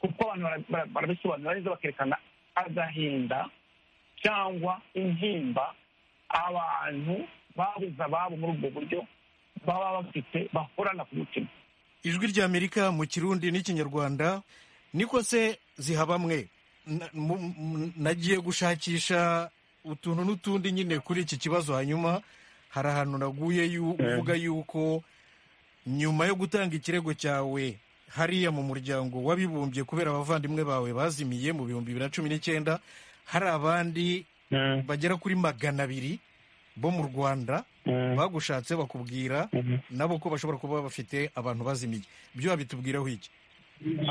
kuko abantu bara- bara- barabisobanura neza bakerekana agahinda cyangwa intimba abantu babuze ababo muri ubwo buryo baba bafite bahorana ku mutima ijwi ry'amerika mu kirundi n'ikinyarwanda niko se zihabamwe Na- mu- mu- nagiye gushakisha utuntu n'utundi nyine kuri iki kibazo hanyuma hari ahantu naguye yu- uvuga yuko nyuma yo gutanga ikirego cyawe hariya mu muryango w'abibumbye kubera abavandimwe bawe bazimiye mu bihumbi bibiri na cumi n'icyenda hari abandi bagera kuri magana abiri bo mu rwanda bagushatse bakubwira nabo ko bashobora kuba bafite abantu bazimiye byo babitubwiraho iki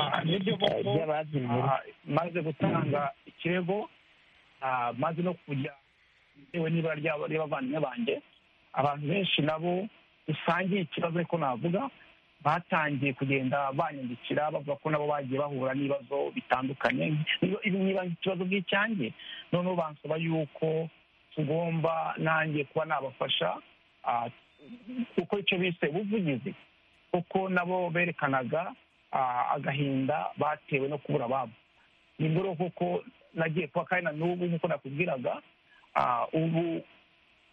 Ah, nibyo koko ah, maze gutanga ikirego ah, maze no kujya bitewe n'ibara ryabo ry'abavandimwe banjye abantu benshi nabo dusangiye ikibazo ariko navuga batangiye kugenda banyandikira bavuga ko nabo bagiye bahura n'ibibazo bitandukanye niba ibi niba ikibazo bw'icyanjye noneho bansaba yuko tugomba nanjye kuba nabafasha ah, kuko icyo bise ubuvugizi kuko nabo berekanaga ah, agahinda batewe no kubura ababo ni muri uko kuko nagiye kuba kandi na n'ubu nk'uko nakubwiraga ah, ubu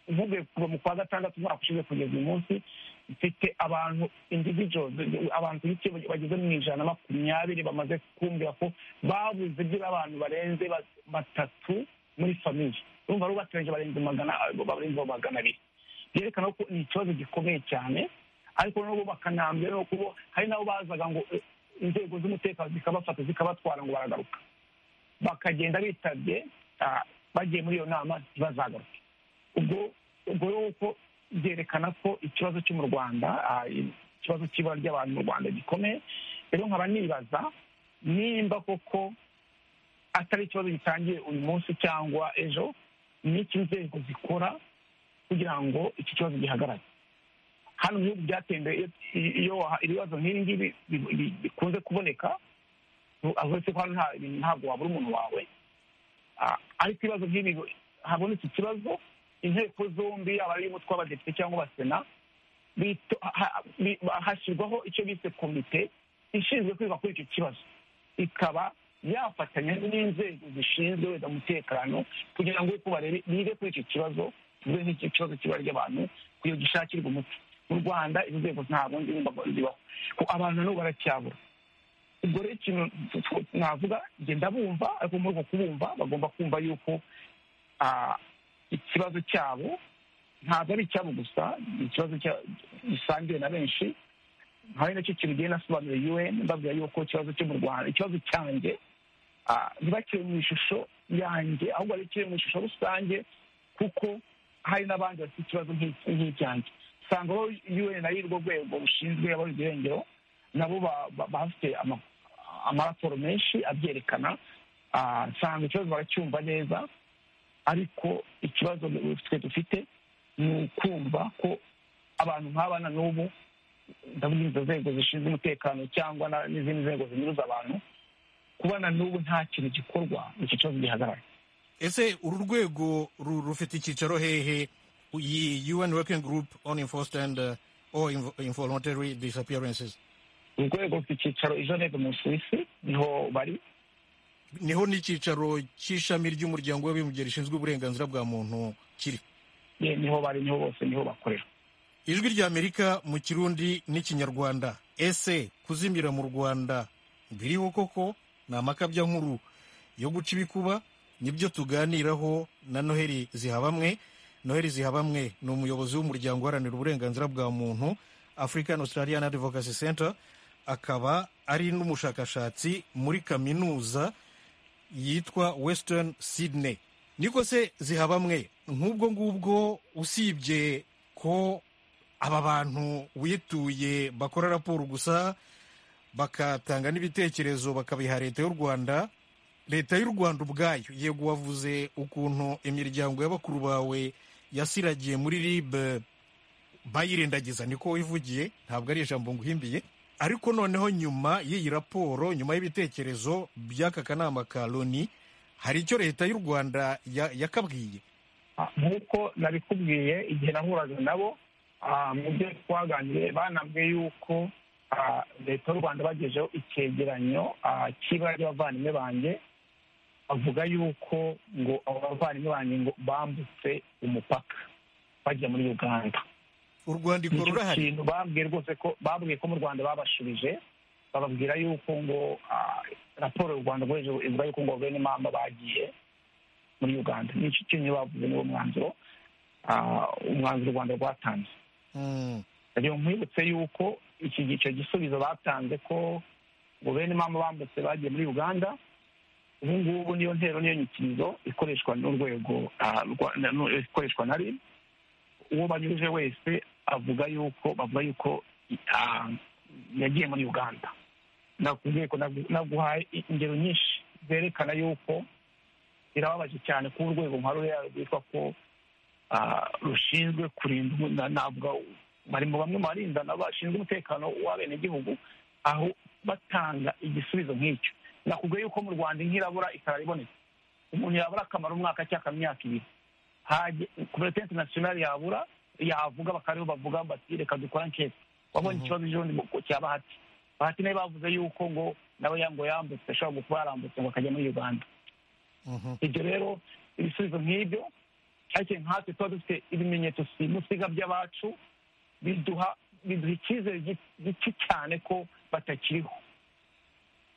mvuge kuva mu kwa gatandatu umwaka ushize kugeza uyu munsi mfite abantu individuals abantu ku giti bageze mu ijana na makumyabiri bamaze kumbwira ko babuze byibura abantu barenze ba- batatu muri famiye urumva rubatiranyije barenze magana barenze magana abiri byerekana ko ni ikibazo gikomeye cyane ariko nabo bakanambye no kubo hari nabo bazaga ngo eh, inzego z'umutekano zikabafata zikabatwara ngo baragaruka bakagenda bitabye ah, bagiye muri iyo nama ntibazagaruke ubwo ubwo rero ko byerekana ko ikibazo cyo mu rwanda ah, ikibazo cy'ibura ry'abantu mu rwanda gikomeye rero nkaba nibaza nimba koko atari ikibazo gitangiye uyu munsi cyangwa ejo n'icyo inzego zikora kugira ngo iki kibazo gihagarare hano mu bihugu byateye imbere iyo- iyo waha- ibibazo nk'ibi ngibi bi- bi- bikunze kuboneka uretse ko hano nta- ntabwo wabura umuntu wawe Ah, ariko ibibazo nk'ibi habonetse ikibazo inteko zombi yaba ari iy'umutwe w'abadepite cyangwa wa sena bito- ha- ha- bi- hashyirwaho icyo bise komite ishinzwe kwiga kuri icyo kibazo ikaba yafatanya n'inzego zishinzwe wenda umutekano kugira ngo uko barebe bige kuri icyo kibazo tuvuge nk'iki kibazo kiba ry'abantu kugira gishakirwe umuti mu rwanda izo nzego ntabwo nzi nimba zibaho ko abantu nabo baracyabura ubwo rero ikintu tw- navuga genda bumva ariko muri uko kubumva bagomba kumva yuko ah, ikibazo cyabo ntabwo ari icyabo gusa ni ikibazo cya- gisangiwe na benshi hari nacyo kibigiye nasobanura un mbabwira yuko ikibazo cyo mu rwanda ikibazo cyanjye ah, ntibakire mu ishusho yanjye ahubwo bakire mu ishusho rusange kuko hari n'abandi bafite ikibazo nk'iki- nk'icyanjye usanga bo un ari rwo rwego rushinzwe abari irengero nabo ba- ba- bafite ama- amaraporo menshi abyerekana ah, nsanga ikibazo baracyumva neza ariko ikibazo twe dufite ni ukumva ko abantu nk'abana n'ubu ndavuga izo nzego zishinzwe umutekano cyangwa na- n'izindi nzego zinyuruza abantu kubana n'ubu nta kintu gikorwa iki kibazo gihagarara ese uru rwego ru- rufite icyicaro hehe iyi un working group on enforced and uh, or invo- involuntary disappearances urwego rufite icyicaro i geneve mu suwisi niho bari niho n'icyicaro cy'ishami ry'umuryango w'abibumbye rishinzwe uburenganzira bwa muntu kiri niho bari niho bose niho bakorera ijwi ry'amerika mu kirundi n'ikinyarwanda ese kuzimira mu rwanda biriho koko ni amakabya nkuru yo guca ibikuba nibyo tuganiraho na noheli zihabamwe noheli zihabamwe ni umuyobozi w'umuryango uharanira uburenganzira bwa muntu african australian advocacy center akaba ari n'umushakashatsi muri kaminuza yitwa western sydney niko se zihabamwe nk'ubwo ngubwo usibye ko aba bantu wituye bakora raporo gusa bagatanga n'ibitekerezo bakabiha leta y'u rwanda leta y'u rwanda ubwayo yego wavuze ukuntu imiryango y'abakuru bawe yasiragiye muri ribe bayirendagiza niko wivugiye ntabwo ari ijambo nguhimbiye ariko noneho nyuma y'iyi raporo nyuma y'ibitekerezo by'aka kanama ka loni hari icyo leta y'u rwanda ya- yakabwiye nk'uko nabikubwiye igihe nahuraga nabo ah, mu byo twaganiriye banabwiye yuko ah, leta y'u rwanda bagejeho icyegeranyo ah, cy'ibara ry'abavandimwe banjye bavuga yuko ngo abo bavandimwe banjye ngo bambutse umupaka bajya muri uganda urwandiko Nicyo rurahari kintu babwiye rwose ko babwiye ko mu rwanda babashubije bababwira yuko ngo ah, raporo y'u rwanda rwoheje ivuga yuko ngo guverinoma bagiye muri uganda nicyo kintu bavuze niwo mwanzuro ah, umwanzuro u rwanda rwatanze Mm. rero nkwibutse yuko iki icyo gisubizo batanze ko guverinoma bambutse bagiye muri uganda ubu ngubu niyo ntero niyo nyikirizo ikoreshwa n'urwego ah, rwa- na- nu- ikoreshwa na rib uwo banyuruje wese avuga yuko bavuga yuko ah, yagiye muri uganda nakubwiye ko nagu- naguhaye ingero nyinshi zerekana yuko birababaje cyane kuba urwego nka ruriya rwitwa ko ah, rushinzwe kurinda umu- na- navuga bari mu bamwe mu barinda nabo bashinzwe umutekano w'abenegihugu aho batanga igisubizo nk'icyo nakubwiye yuko mu rwanda nk'irabura ikara ribonetse umuntu yabura akamara umwaka cyangwa imyaka ibiri hajye kompetensi nasiyonari yabura yavuga bakariho bavuga bati reka dukora anketi wabonye ikibazo cy'ubundi mu- cya bahati bahati nawe bavuze yuko ngo nawe ya- ngo yambutse ashobora kuba yarambutse ngo akajya muri uganda ibyo rero ibisubizo nk'ibyo ariko nkatwe tuba dufite ibimenyetso simusiga by'abacu biduha biduha icyizere gi- gike cyane ko batakiriho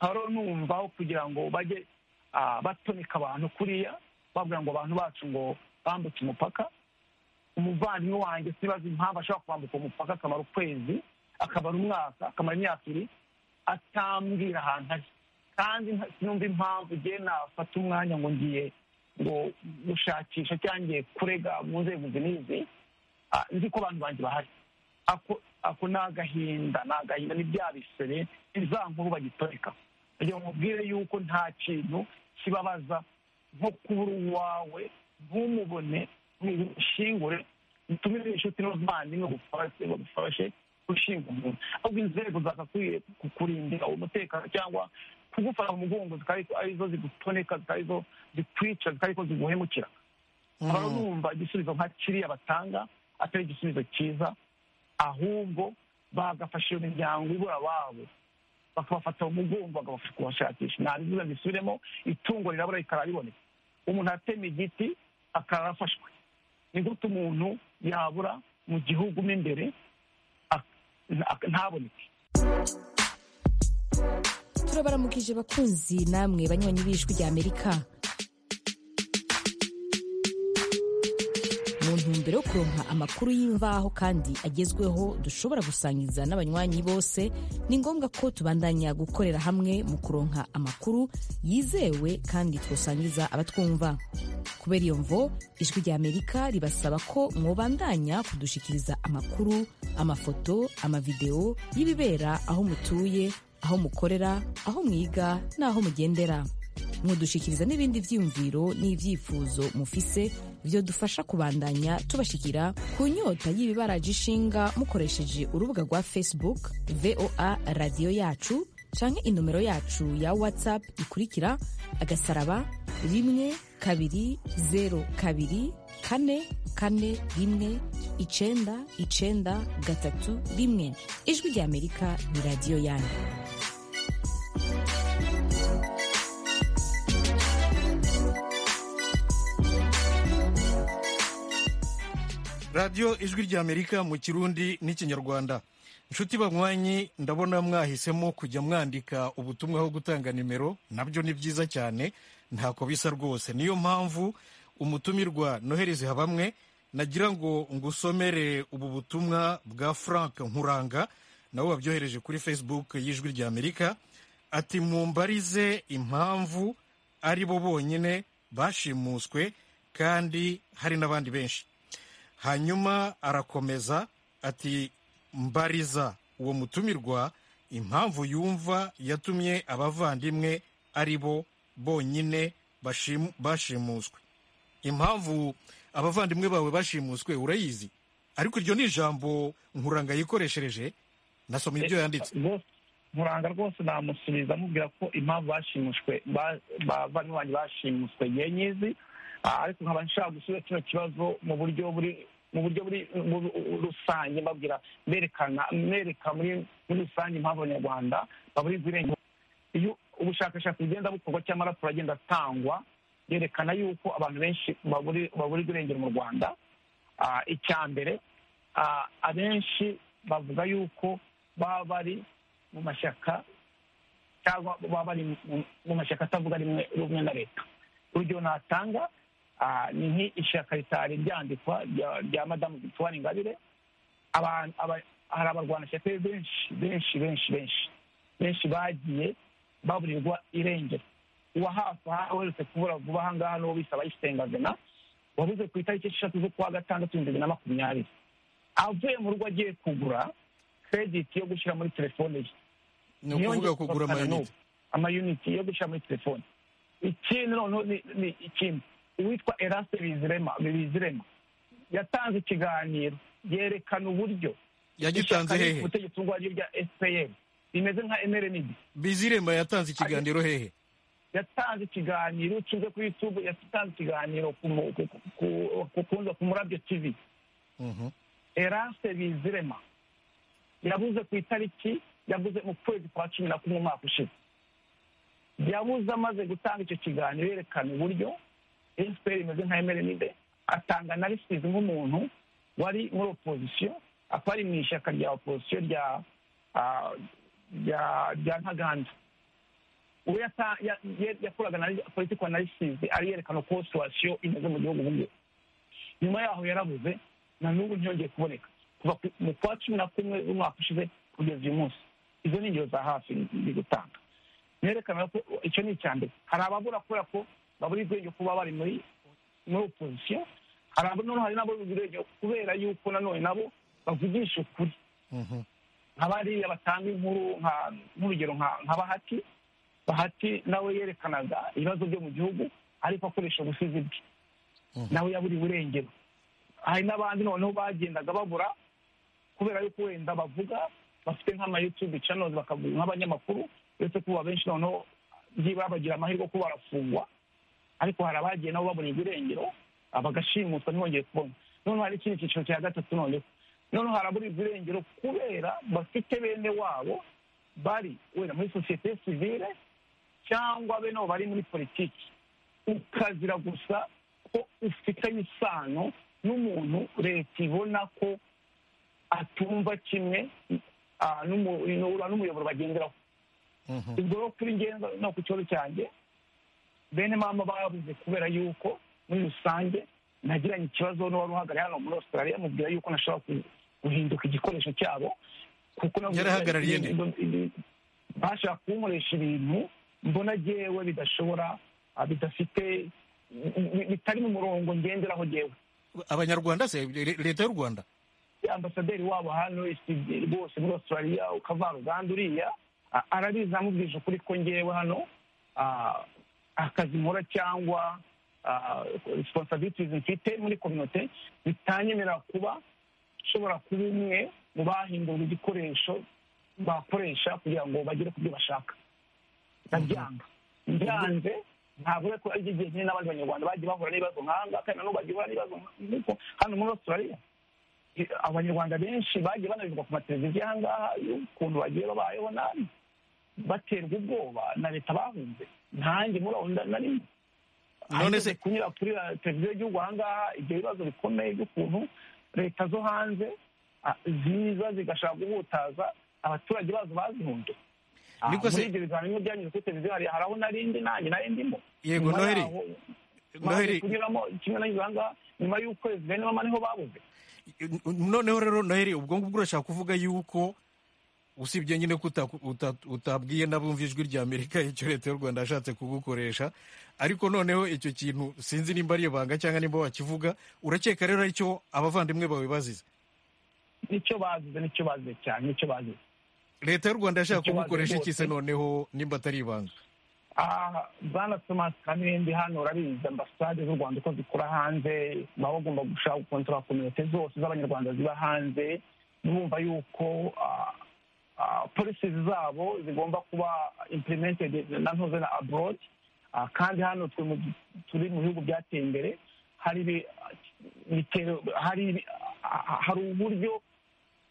haro numva aho kugira ngo bajye ah, batonika abantu kuriya babwira ngo abantu bacu ngo bambutse umupaka umuvandimwe wanjye sibaza impamvu ashobora kwambuka umupaka akamara ukwezi akamara umwaka akamara imyaka ibiri atambwira ahantu ari kandi nta- sinumva impamvu igihe nafata umwanya ngo ngiye ngo gushakisha cyangwa ngiye kurega mu nzego izi n'izi ah, nzi ko abantu banjye bahari ako ako ni agahinda ni agahinda ni bya bisebe ni za nkuru bagitoreka kugira ngo mubwire yuko nta kintu kibabaza nko kubura uwawe ntumubone ntushingure utume n'inshuti n'abavandimwe bagufashe bagufashe gushinga umuntu ahubwo inzego zagakwiye kukurindira umutekano cyangwa kugufata mu mugongo zikaba arizo zigutoneka zikaba arizo zikwica zikaba arizo ziguhemukira aba bumva igisubizo nka kiriya batanga atari igisubizo cyiza ahubwo bagafasha iyo miryango ibura ababo bakabafata mu mugongo bakabafasha kubashakisha nta bizuba bisubiremo itungo rirabura rikaba riboneka umuntu atema igiti akaba afashwe ni gute umuntu yabura mu gihugu mo imbere ntaboneke turabaramukije bakunzi namwe banywanyi b'ijwi rya amerika mu ntumbero yo kuronka amakuru y'imvaho kandi agezweho dushobora gusangiza n'abanywanyi bose ni ngombwa ko tubandanya gukorera hamwe mu kuronka amakuru yizewe kandi twasangiza abatwumva kubera iyo mvo ijwi rya amerika ribasaba ko mwobandanya kudushikiriza amakuru amafoto amavidewo y'ibibera aho mutuye aho mukorera aho mwiga n'aho mugendera mudushikiriza n'ibindi byiyumviro n'ibyifuzo mufise byodufasha kubandanya tubashikira ku nyota y'ibibaraje ishinga mukoresheje urubuga rwa facebook voa radiyo yacu canke inomero yacu ya whatsapp ikurikira agasaraba rimwe kabiri zeru kabiri kane kane rimwe icenda icenda gatatu rimwe ijwi rya amerika ni radiyo yanyu radiyo ijwi ry'amerika mu kirundi n'ikinyarwanda inshuti banywanyi ndabona mwahisemo kujya mwandika ubutumwa aho gutanga nimero nabyo ni byiza cyane ntako bisa rwose niyo mpamvu umutumirwa noheli zihabamwe nagira ngo ngusomere ubu butumwa bwa frank nkuranga nabo babyohereje kuri facebook y'ijwi ry'amerika ati mumbarize impamvu ari bo bonyine bashimuswe kandi hari n'abandi benshi hanyuma arakomeza ati mbariza uwo mutumirwa impamvu yumva yatumye abavandimwe ari bo bonyine bashimuswe impamvu abavandimwe bawe bashimuswe urayizi ariko iryo ni ijambo nkuranga yikoreshereje nasoma ibyo yanditse nkuranga rwose namusubiza amubwira ko impamvu bashimushwe abavandimwe banjye bashimuswe nyenyizi ariko nkaba nshaka gusubiza kino kibazo mu buryo buri mu buryo buri rusange mbabwira berekana mwereka muri rusange impamvu abanyarwanda baburirwa irengero iyo ubushakashatsi bugenda bukorwa cyangwa amaraso agenda atangwa yerekana yuko abantu benshi baburirwa irengero mu rwanda icya mbere abenshi bavuga yuko baba bari mu mashyaka cyangwa baba bari mu mashyaka atavuga rumwe na leta urugero natanga ni nk'ishyaka ritari ryandikwa rya madamu victoire ingabire hari abarwanashyaka benshi benshi benshi benshi benshi bagiye baburirwa irengero uwa hafi aha uherutse kubura vuba aha ngaha n'uwo bisaba yisitengazena wabuze ku itariki eshatu z'ukwa gatandatu bibiri na makumyabiri avuye mu rugo agiye kugura krediti yo gushyira muri telefone ye ni ukuvuga kugura amayinite amayinite yo gushyira muri telefone ikindi noneho ni ikindi uwitwa erase bizirema bizirema yatanze ikiganiro yerekana uburyo yagitanze hehe ubutegetsi ubwo aribyo bya fpr bimeze nka mrnd bizirema yatanze ikiganiro hehe yatanze ikiganiro ucuze kuri youtube yatanze ikiganiro kunze ku murabyo tv erase bizirema yabuze ku itariki yabuze mu kwezi kwa cumi na kumwe umwaka ushize yabuze amaze gutanga icyo kiganiro yerekana uburyo efuperi imeze nka emerenide atanga na risitizi nk'umuntu wari muri opozisiyo akaba ari mu ishyaka rya opozisiyo rya rya ntaganda uwo yakoraga na politiko na risitizi ari yerekana uko situwasiyo imeze mu gihugu ubu ngubu nyuma yaho yarabuze na n'ubu ntiyongeye kuboneka kuva mu kwa cumi na kumwe z'umwaka ushize kugeza uyu munsi izo ni ingero za hafi ndi gutanga nerekana ko icyo ni icya mbere hari ababura kubera ko babura ubwenge kuba bari muri muri opozisiyo hari noneho hari n'ababura ubwenge kubera yuko nanone nabo bavugisha ukuri nka bariya batanga inkuru nk'urugero nka bahati bahati nawe yerekanaga ibibazo byo mu gihugu ariko akoresha ubusizi bwe nawe yaburiwe irengero hari n'abandi noneho bagendaga babura kubera yuko wenda bavuga bafite nk'amayutube channels bakavuga nk'abanyamakuru uretse ko abenshi noneho byibura bagira amahirwe yo kuba barafungwa ariko hari abagiye nabo baburirwa irengero bagashimuswa ntibongeye kubona noneho hari ikindi cyiciro cya gatatu noneho noneho haraburirwa irengero kubera bafite bene wabo bari wenda muri sosiyete sivile cyangwa bene abo bari muri politiki ukazira gusa ko ufitanye isano n'umuntu leta ibona ko atumva kimwe ah, n'umu- n'umuyoboro bagenderaho ubwo rero kuri njye no- no ku kibazo cyanjye bene mama babuze kubera yuko muri rusange nagiranye ikibazo n'uwari uhagarariye hano muri australia mubwira yuko nashobora ku- guhinduka igikoresho cyabo kuko navuze- Yari ahagarariye nde? bashaka kunkoresha ibintu mbona jyewe bidashobora ah, bidafite bi- bi- bitari mu murongo ngenderaho jyewe abanyarwanda se le- leta y'u rwanda ambasaderi wabo hano isi- bose muri australia ukavaruganda uriya a- arabizi amubwije ukuri ko ngewe hano ah, akazi nkora cyangwa siponsabitizi mfite muri kominote bitanyemerera kuba nshobora kuba umwe mu bahindurwa igikoresho bakoresha kugira ngo bagere ku byo bashaka ndabyanga byanze ntabwo ariko ari igihe kimwe n'abandi banyarwanda bagiye bahura n'ibibazo nkanga kandi nanone bagiye bahura n'ibibazo nk'uko hano muri australia eh, abanyarwanda benshi bagiye banabirwa ku mateleviziyo aha ngaha y'ukuntu bagiye babayeho nabi baterwa ubwoba na leta bahunze ntange muri aho nda- narimo None se kunyura kuri ra- televiziyo y'igihugu aha ngaha ibyo bibazo bikomeye by'ukuntu leta zo hanze ah, ziza zigashaka guhutaza abaturage bazo bazihunze Ah, Niko se- muri ibyo biganiro byanyuze kuri televiziyo hari hari aho narindi nanjye narindimo Yego, Noheli. Noheli. noheli kunyuramo kimwe n'aho ngaha nyuma y'ukwezi bene mama niho babuze noneho rero noheli ubwo ngubwo urashaka kuvuga yuko usibye nyine ko uta- uta- utabwiye n'abumva ijwi rya amerika icyo leta y'u rwanda yashatse kugukoresha ariko noneho icyo kintu sinzi nimba ari ibanga cyangwa nimba wakivuga urakeka rero aricyo abavandimwe bawe bazize nicyo bazize nicyo bazize cyane nicyo bazize leta y'u rwanda yashaka Icyo bazize kugukoresha iki se bose. noneho nimba atari ibanga aha bwana tomasi kamembe hano urabizi ambasade z'u rwanda uko zikora hanze baba bagomba gushaka gukontorora kominote zose z'abanyarwanda ziba hanze bumva yuko polisi zabo zigomba kuba implemented na ntuze na abroad Ah, kandi hano twe mu- turi mu bihugu byateye imbere hari ibi- bitero- hari ibi- ah, ah, hari uburyo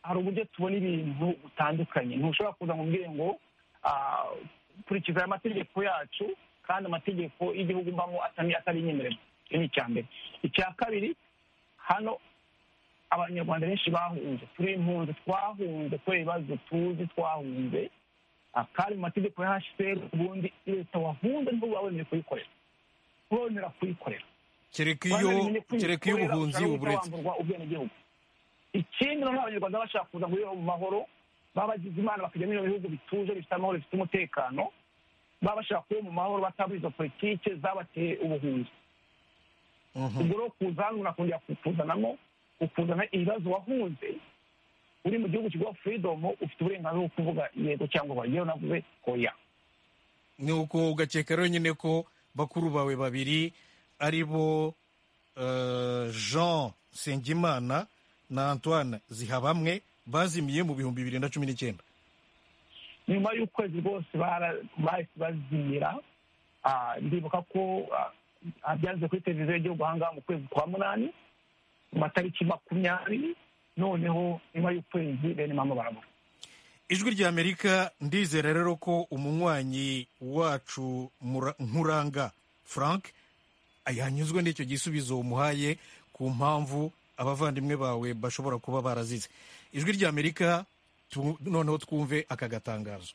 hari uburyo tubona ibintu bitandukanye ntushobora kuza ngo umbwire ngo ah, kurikiza aya mategeko yacu kandi amategeko y'igihugu mbamo atari atari inyemerera icyo ni icya mbere icya kabiri hano abanyarwanda benshi bahunze turi impunzi twahunze kubera ibibazo tuzi twahunze ah, kandi mu mategeko ya hcr ubundi leta wahunze ntibuba wemeye kuyikorera kubonera kuyikorera kereka iyo kereka iyo ubuhunzi uburetse ubwenegihugu ikindi noneho abanyarwanda bashaka kuza muri mu mahoro baba bagize imana bakajya muri ibyo bihugu bituje bifite amahoro bifite umutekano baba bashaka kuba mu mahoro batabura izo politike zabateye ubuhunzi ubwo rero kuza hano unakongera kukuzanamo ukuzana ibibazo wahunze uri mu gihugu kiguha freedom ufite uburenganzira bwo kuvuga yego cyangwa oya yewe navuze oya ni uko ugakeka rero nyine ko bakuru bawe babiri ari bo eh, jean nsengimana na antoine zihabamwe bazimiye mu bihumbi bibiri na cumi n'icyenda nyuma y'ukwezi rwose bara- bahise bazimira Ah, ndibuka ko ah, byaze kuri televiziyo y'igihugu aha ngaha mu kwezi kwa munani mu matariki makumyabiri noneho nyuma y'ukwezi bene mama barabura ijwi rya amerika ndizera rero ko umunywanyi wacu Mura- nkuranga frank yanyuzwe n'icyo gisubizo umuhaye ku mpamvu abavandimwe bawe bashobora kuba barazize ijwi rya amerika tu- noneho twumve aka gatangazo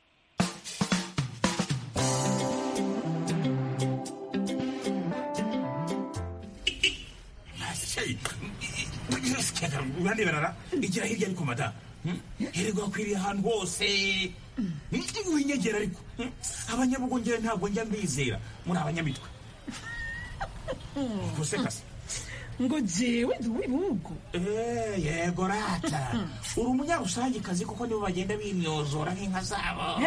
uraneberara igira hirya ariko mada hirwa akwiriye ahantu hose winyegera ariko Hmm? abanyabugongera ntabwo njya mbizera muri abanyamitwe gusekasa ngo jewe ndi uw'ibihugu Eh, yego rata uri umunyarusange kazi kuko nibo bagenda bimyozora nk'inka zabo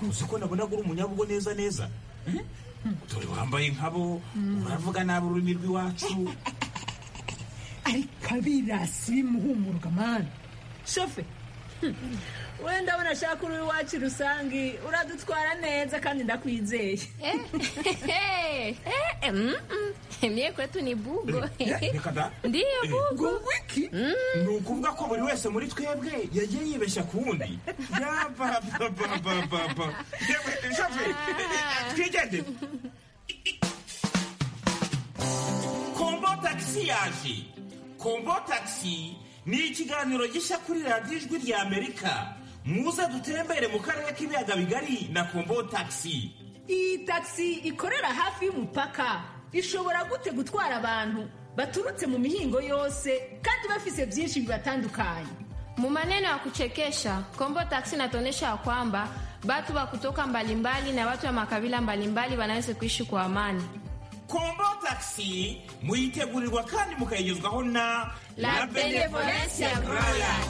uzi ko nabona ko uri umunyabugo neza neza Hmm? dore wambaye nkabo uravuga nabi ururimi rw'iwacu ariko abirasi bimuhumuruka mani shofe wenda abona ashaka uri iwacu rusange uradutwara neza kandi ndakwizeye mie kwetu ni bugo reka da ndiyo bugo wiki ni ukuvuga ko buri wese muri twebwe yagiye yibeshya ku wundi yabababababa yewe shafe twigende kombo tagisi yaje kombo tagisi ni ikiganiro gishya kuri radiyo ijwi rya amerika muze dutembere mu karere k'ibiyaga bigari na kombo tagisi iyi tagisi ikorera hafi y'umupaka ishobora gute gutwara abantu baturutse mu mihingo yose kandi bafise byinshi bibatandukanye mu maneno ya kuchekesha kombo taksi inatuonyesha ya kwamba batu wa kutoka mbalimbali na watu wa makabila mbalimbali wanaweza kuishi kwa amani kombo tagisi muyitegurirwa kandi mukayigezwaho na La Benevolencia Royal.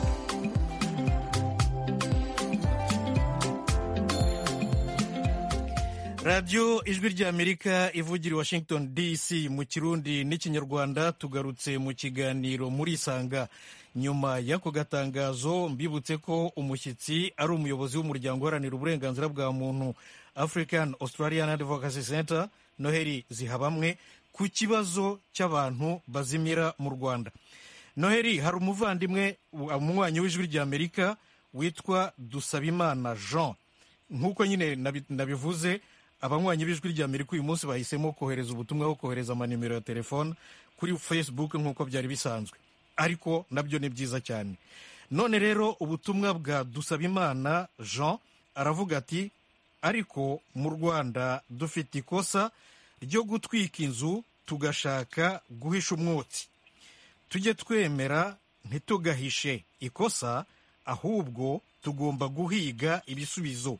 radiyo ijwi ry'amerika ivugira i washington dc mu kirundi n'ikinyarwanda tugarutse mu kiganiro muri isanga nyuma y'ako gatangazo mbibutse ko umushyitsi ari umuyobozi w'umuryango uharanira uburenganzira bwa muntu african australian advocacy center noheli zihabamwe ku kibazo cy'abantu bazimira mu rwanda noheli hari umuvandimwe umunywanyi w'ijwi ry'amerika witwa dusabimana jean nk'uko nyine nabi- nabivuze abanywanyi b'ijwi ry'amerika uyu munsi bahisemo kohereza ubutumwa aho kohereza amanimero ya telefone kuri facebook nk'uko byari bisanzwe ariko nabyo ni byiza cyane none rero ubutumwa bwa dusabimana jean aravuga ati ariko mu rwanda dufite ikosa ryo gutwika inzu tugashaka guhisha umwotsi tujye twemera ntitugahishe ikosa ahubwo tugomba guhiga ibisubizo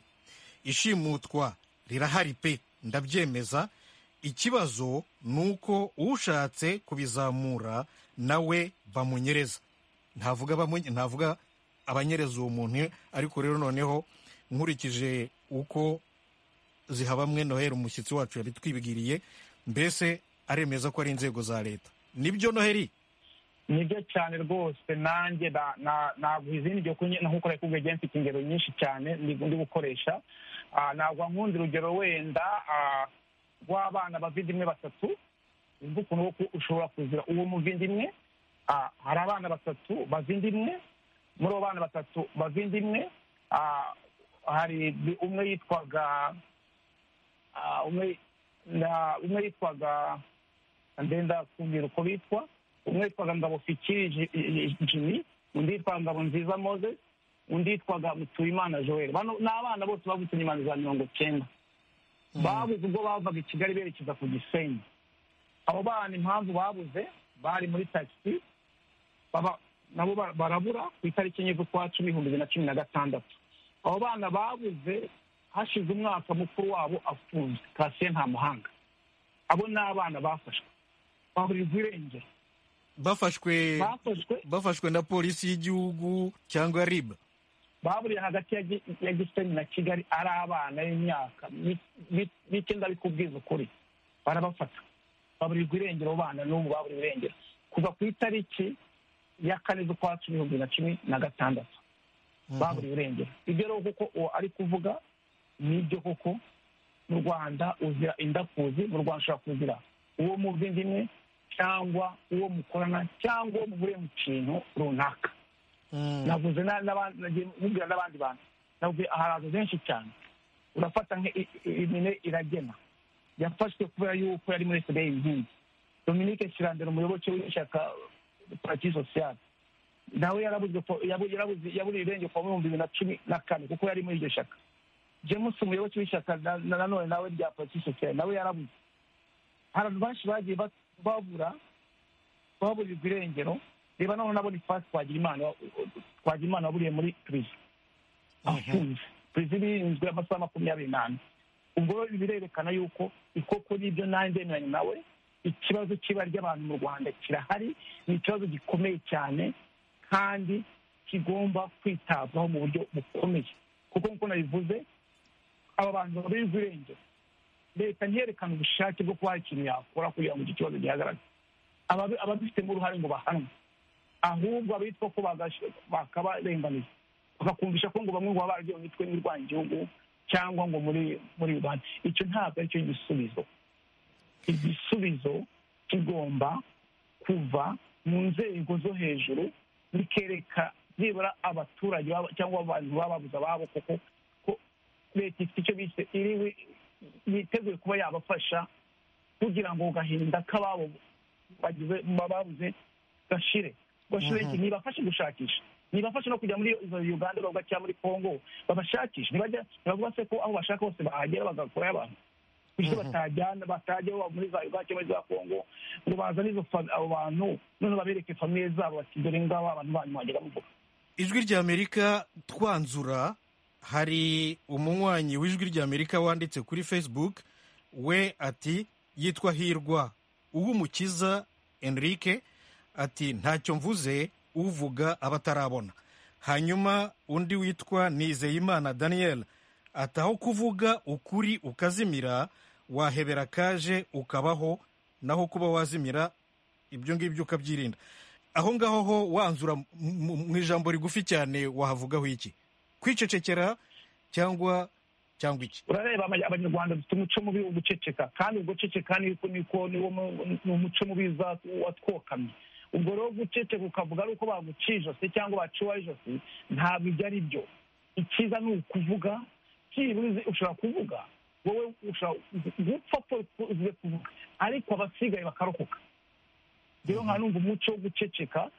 ishimutwa rirahari pe ndabyemeza ikibazo ni uko ushatse kubizamura nawe bamunyereza ntavuga bamunye- ntavuga abanyereza uwo muntu ariko rero noneho nkurikije uko zihabamwe noheli umushyitsi wacu yari twibwiriye mbese aremeza ko ari inzego za leta nibyo noheli nibyo cyane rwose nanjye na- na- ntabwo izindi igihe kunye- nkuko nari kubwiye mfite ingero nyinshi cyane ndi ndi gukoresha Ah, ntabwo nkunze urugero wenda ah, rw'abana bavindimwe batatu wumva ukuntu wo ku- ushobora kuzira uwo muvindimwe ah, hari abana batatu bavindimwe muri abo bana batatu bavindimwe ah, hari umwe yitwaga ah, umwe na- umwe yitwaga ndenda kubwira uko bitwa umwe yitwaga ngabo fikiri jimi undi yitwaga ngabo nziza mose undi yitwaga mutuyimana joel bano ni abana bose bavutse nyuma ya za mirongo cyenda babuze ubwo bavaga i kigali berekeza ku gisenyi abo bana impamvu babuze bari muri tagisi baba- nabo ba- barabura ku itariki enye z'ukwa cumi ibihumbi bibiri na cumi na gatandatu abo bana babuze hashize umwaka mukuru wabo afunzwe kasiye nta muhanga abo ni abana bafashwe baburirwa irengero bafashwe bafashwe bafashwe na polisi y'igihugu cyangwa rib baburiye hagati ya Gi- ya gisenyi na kigali ari abana b'imyaka mi- mi- mike ndabikubwiza ukuri barabafata baburirwa irengero abo bana n'ubu baburiwe irengero kuva ku itariki ya kane z'ukwa cumi ibihumbi bibiri na cumi na gatandatu baburiwe irengero ibyo rero kuko uwo ari kuvuga nibyo koko mu rwanda uzira indakuzi mu rwanda ushobora kuzira uwo muvindimwe cyangwa uwo mukorana cyangwa uwo muhuriye mu kintu runaka navuze na- n'aba- nagiye mubwira n'abandi bantu navuze ahantu benshi cyane urafata nk'imine iragena yafashwe kubera yuko yari muri fda inkingi dominique kirandera umuyoboke w'ishyaka parti sociale nawe yarabuze po- yabu- yarabuze- yaburiye irengero kuva mu bihumbi bibiri na cumi na kane kuko yari muri iryo shyaka james umuyoboke w'ishyaka na- na- nanone nawe rya parti sociale nawe yarabuze hari abantu benshi bagiye ba- babura baburirwa irengero reba noneho na bonifasi twagirimana twagirimana waburiye muri perezida afunze perezida irinzwe amasaha makumyabiri n'ane ubwo rero ibi birerekana yuko ikoko n'ibyo nanjye ndemeranya nawe ikibazo cy'ibara ry'abantu mu rwanda kirahari ni ikibazo gikomeye cyane kandi kigomba kwitabwaho mu buryo bukomeye kuko nk'uko nabivuze aba bantu baburirwa irengero leta ntiyerekane ubushake bwo kuba hari ikintu yakora kugira ngo iki kibazo gihagarare Ababi- ababifitemo uruhare ngo bahanwe ahubwo abitwa ko bagashe- bakabarenganiza bakakumvisha ko ngo bamwe ngo baba baragiye mu mitwe y'irwanya igihugu cyangwa ngo muri muri rubanda icyo ntabwo aricyo gisubizo igisubizo kigomba kuva mu nzego zo hejuru bikereka byibura abaturage baba- cyangwa abantu baba babuze ababo kuko ko leta ifite icyo bise iri wi- yiteguye kuba yabafasha kugira ngo gahinda k'ababo bagize babuze gashire gashire iki Mhm. nibafashe gushakisha nibafashe no kujya muri izo uganda bavuga cyangwa muri congo babashakishe ntibajya ntibavuga se ko aho bashaka hose bahagera bagakurayo abantu kuko batajyana batajya baba muri za uganda cyangwa muri za congo ngo bazane izo fa- abo bantu noneho babereke famiye zabo bati dore ngabo abantu banyu mwagera muvuga ijwi ry'amerika twanzura hari umunywanyi w'ijwi ry'amerika wanditse kuri facebook we ati yitwa hirwa uw'umukiza enrique ati ntacyo mvuze uvuga abatarabona hanyuma undi witwa nizeyimana daniel ati aho kuvuga ukuri ukazimira wahebera kaje ukabaho naho kuba wazimira ibyo ngibyo ukabyirinda aho ngaho ho wanzura mu- mu mu ijambo rigufi cyane wahavugaho iki kwicecekera cyangwa cyangwa iki urareba aba- abanyarwanda dufite umuco mubi wo guceceka kandi ubwo guceceka niko niko niwo mu- ni umuco mubi za- watwokamye ubwo rero guceceka ukavuga ari uko baguciye ijosi cyangwa baciwe ijosi ntabwo ibyo ari byo icyiza ni ukuvuga byibuze ushobora kuvuga wowe ushobora gupfa po uze kuvuga ariko abasigaye bakarokoka rero nka numva umuco wo guceceka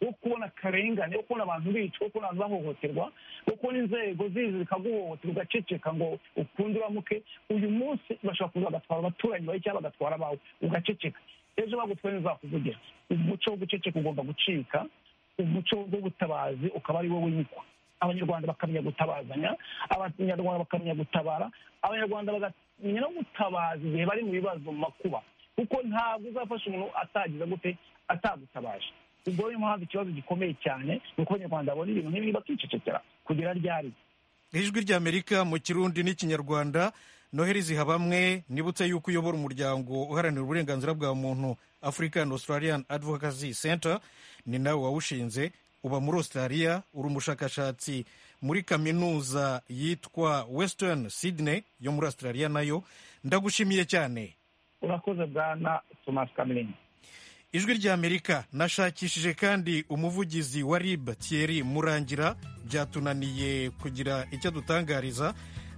wo kubona akarengane wo kubona abantu bicwa wo kubona abantu bahohoterwa wo kubona inzego zizi zikaguhohotera ugaceceka ngo ukunde uramuke uyu munsi bashobora kuza bagatwara abaturanyi bawe cyangwa bagatwara abawe ugaceceka ejo bagutwaye ntizakuvugira umuco wo guceceka ugomba gucika umuco w'ubutabazi ukaba ari wo wimikwa abanyarwanda bakamenya gutabazanya abanyarwanda bakamenya gutabara abanyarwanda bakamenya no gutabaza igihe bari mu bibazo mu makuba kuko ntabwo uzafasha umuntu atagize gute atagutabaje ubwo niyo mpamvu ikibazo gikomeye cyane ni uko abanyarwanda babona ibintu nk'ibi bakicecekera kugera ryari ijwi ry'amerika mu kirundi n'ikinyarwanda noheri zihabamwe nibutse yuko uyobora umuryango uharanira uburenganzira bwa muntu african australian advocacy center ni nawe wawushinze uba muri australia uri umushakashatsi muri kaminuza yitwa western sydney yo muri australia nayo ndagushimiye cyane urakoze bwana thomas kamerine ijwi ry'amerika nashakishije kandi umuvugizi wa rib thierry murangira byatunaniye kugira icyo adutangariza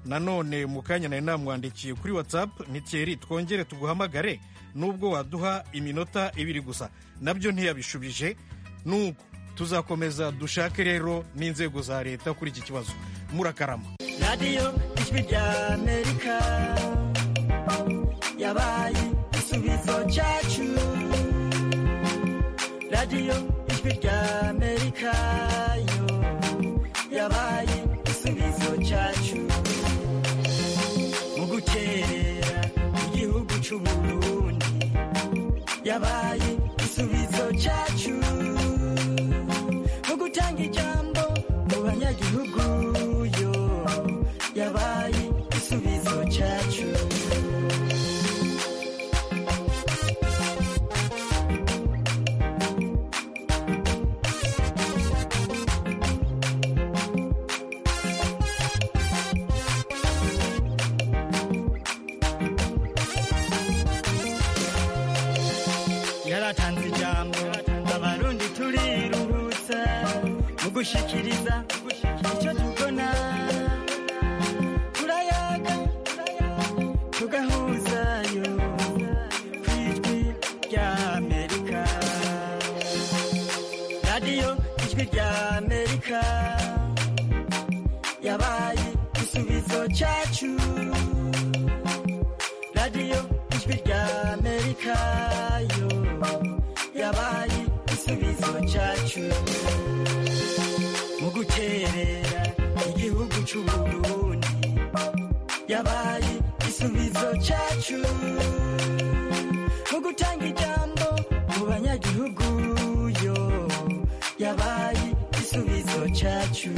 nanone mu kanya nari namwandikiye kuri whatsapp ni thierry twongere tuguhamagare nubwo waduha iminota ibiri gusa nabyo ntiyabishubije nuko tuzakomeza dushake rero n'inzego za leta kuri iki kibazo murakarama radiyo ijwi rya amerika yabaye igisubizo cyacu radiyo ijwi rya amerika yo yabaye igisubizo cyacu mu gutera igihugu cy'uburundi yabaye igisubizo cyacu mu gutanga ijambo mu banyagihugu yo yabaye igisubizo cyacu yaratanze ijambo abarundi turiruhutsa mu gushikiriza icyo tubona turayaga tugahuzayo ku ijwi rya amerika radiyo ijwi rya amerika yabaye igisubizo cyacu radiyo ijwi rya amerika yo yabaye igisubizo cyacu mu guterera igihugu cy'uburundi yabaye igisubizo cyacu mu gutanga ijambo mu banyagihugu yo yabaye igisubizo cyacu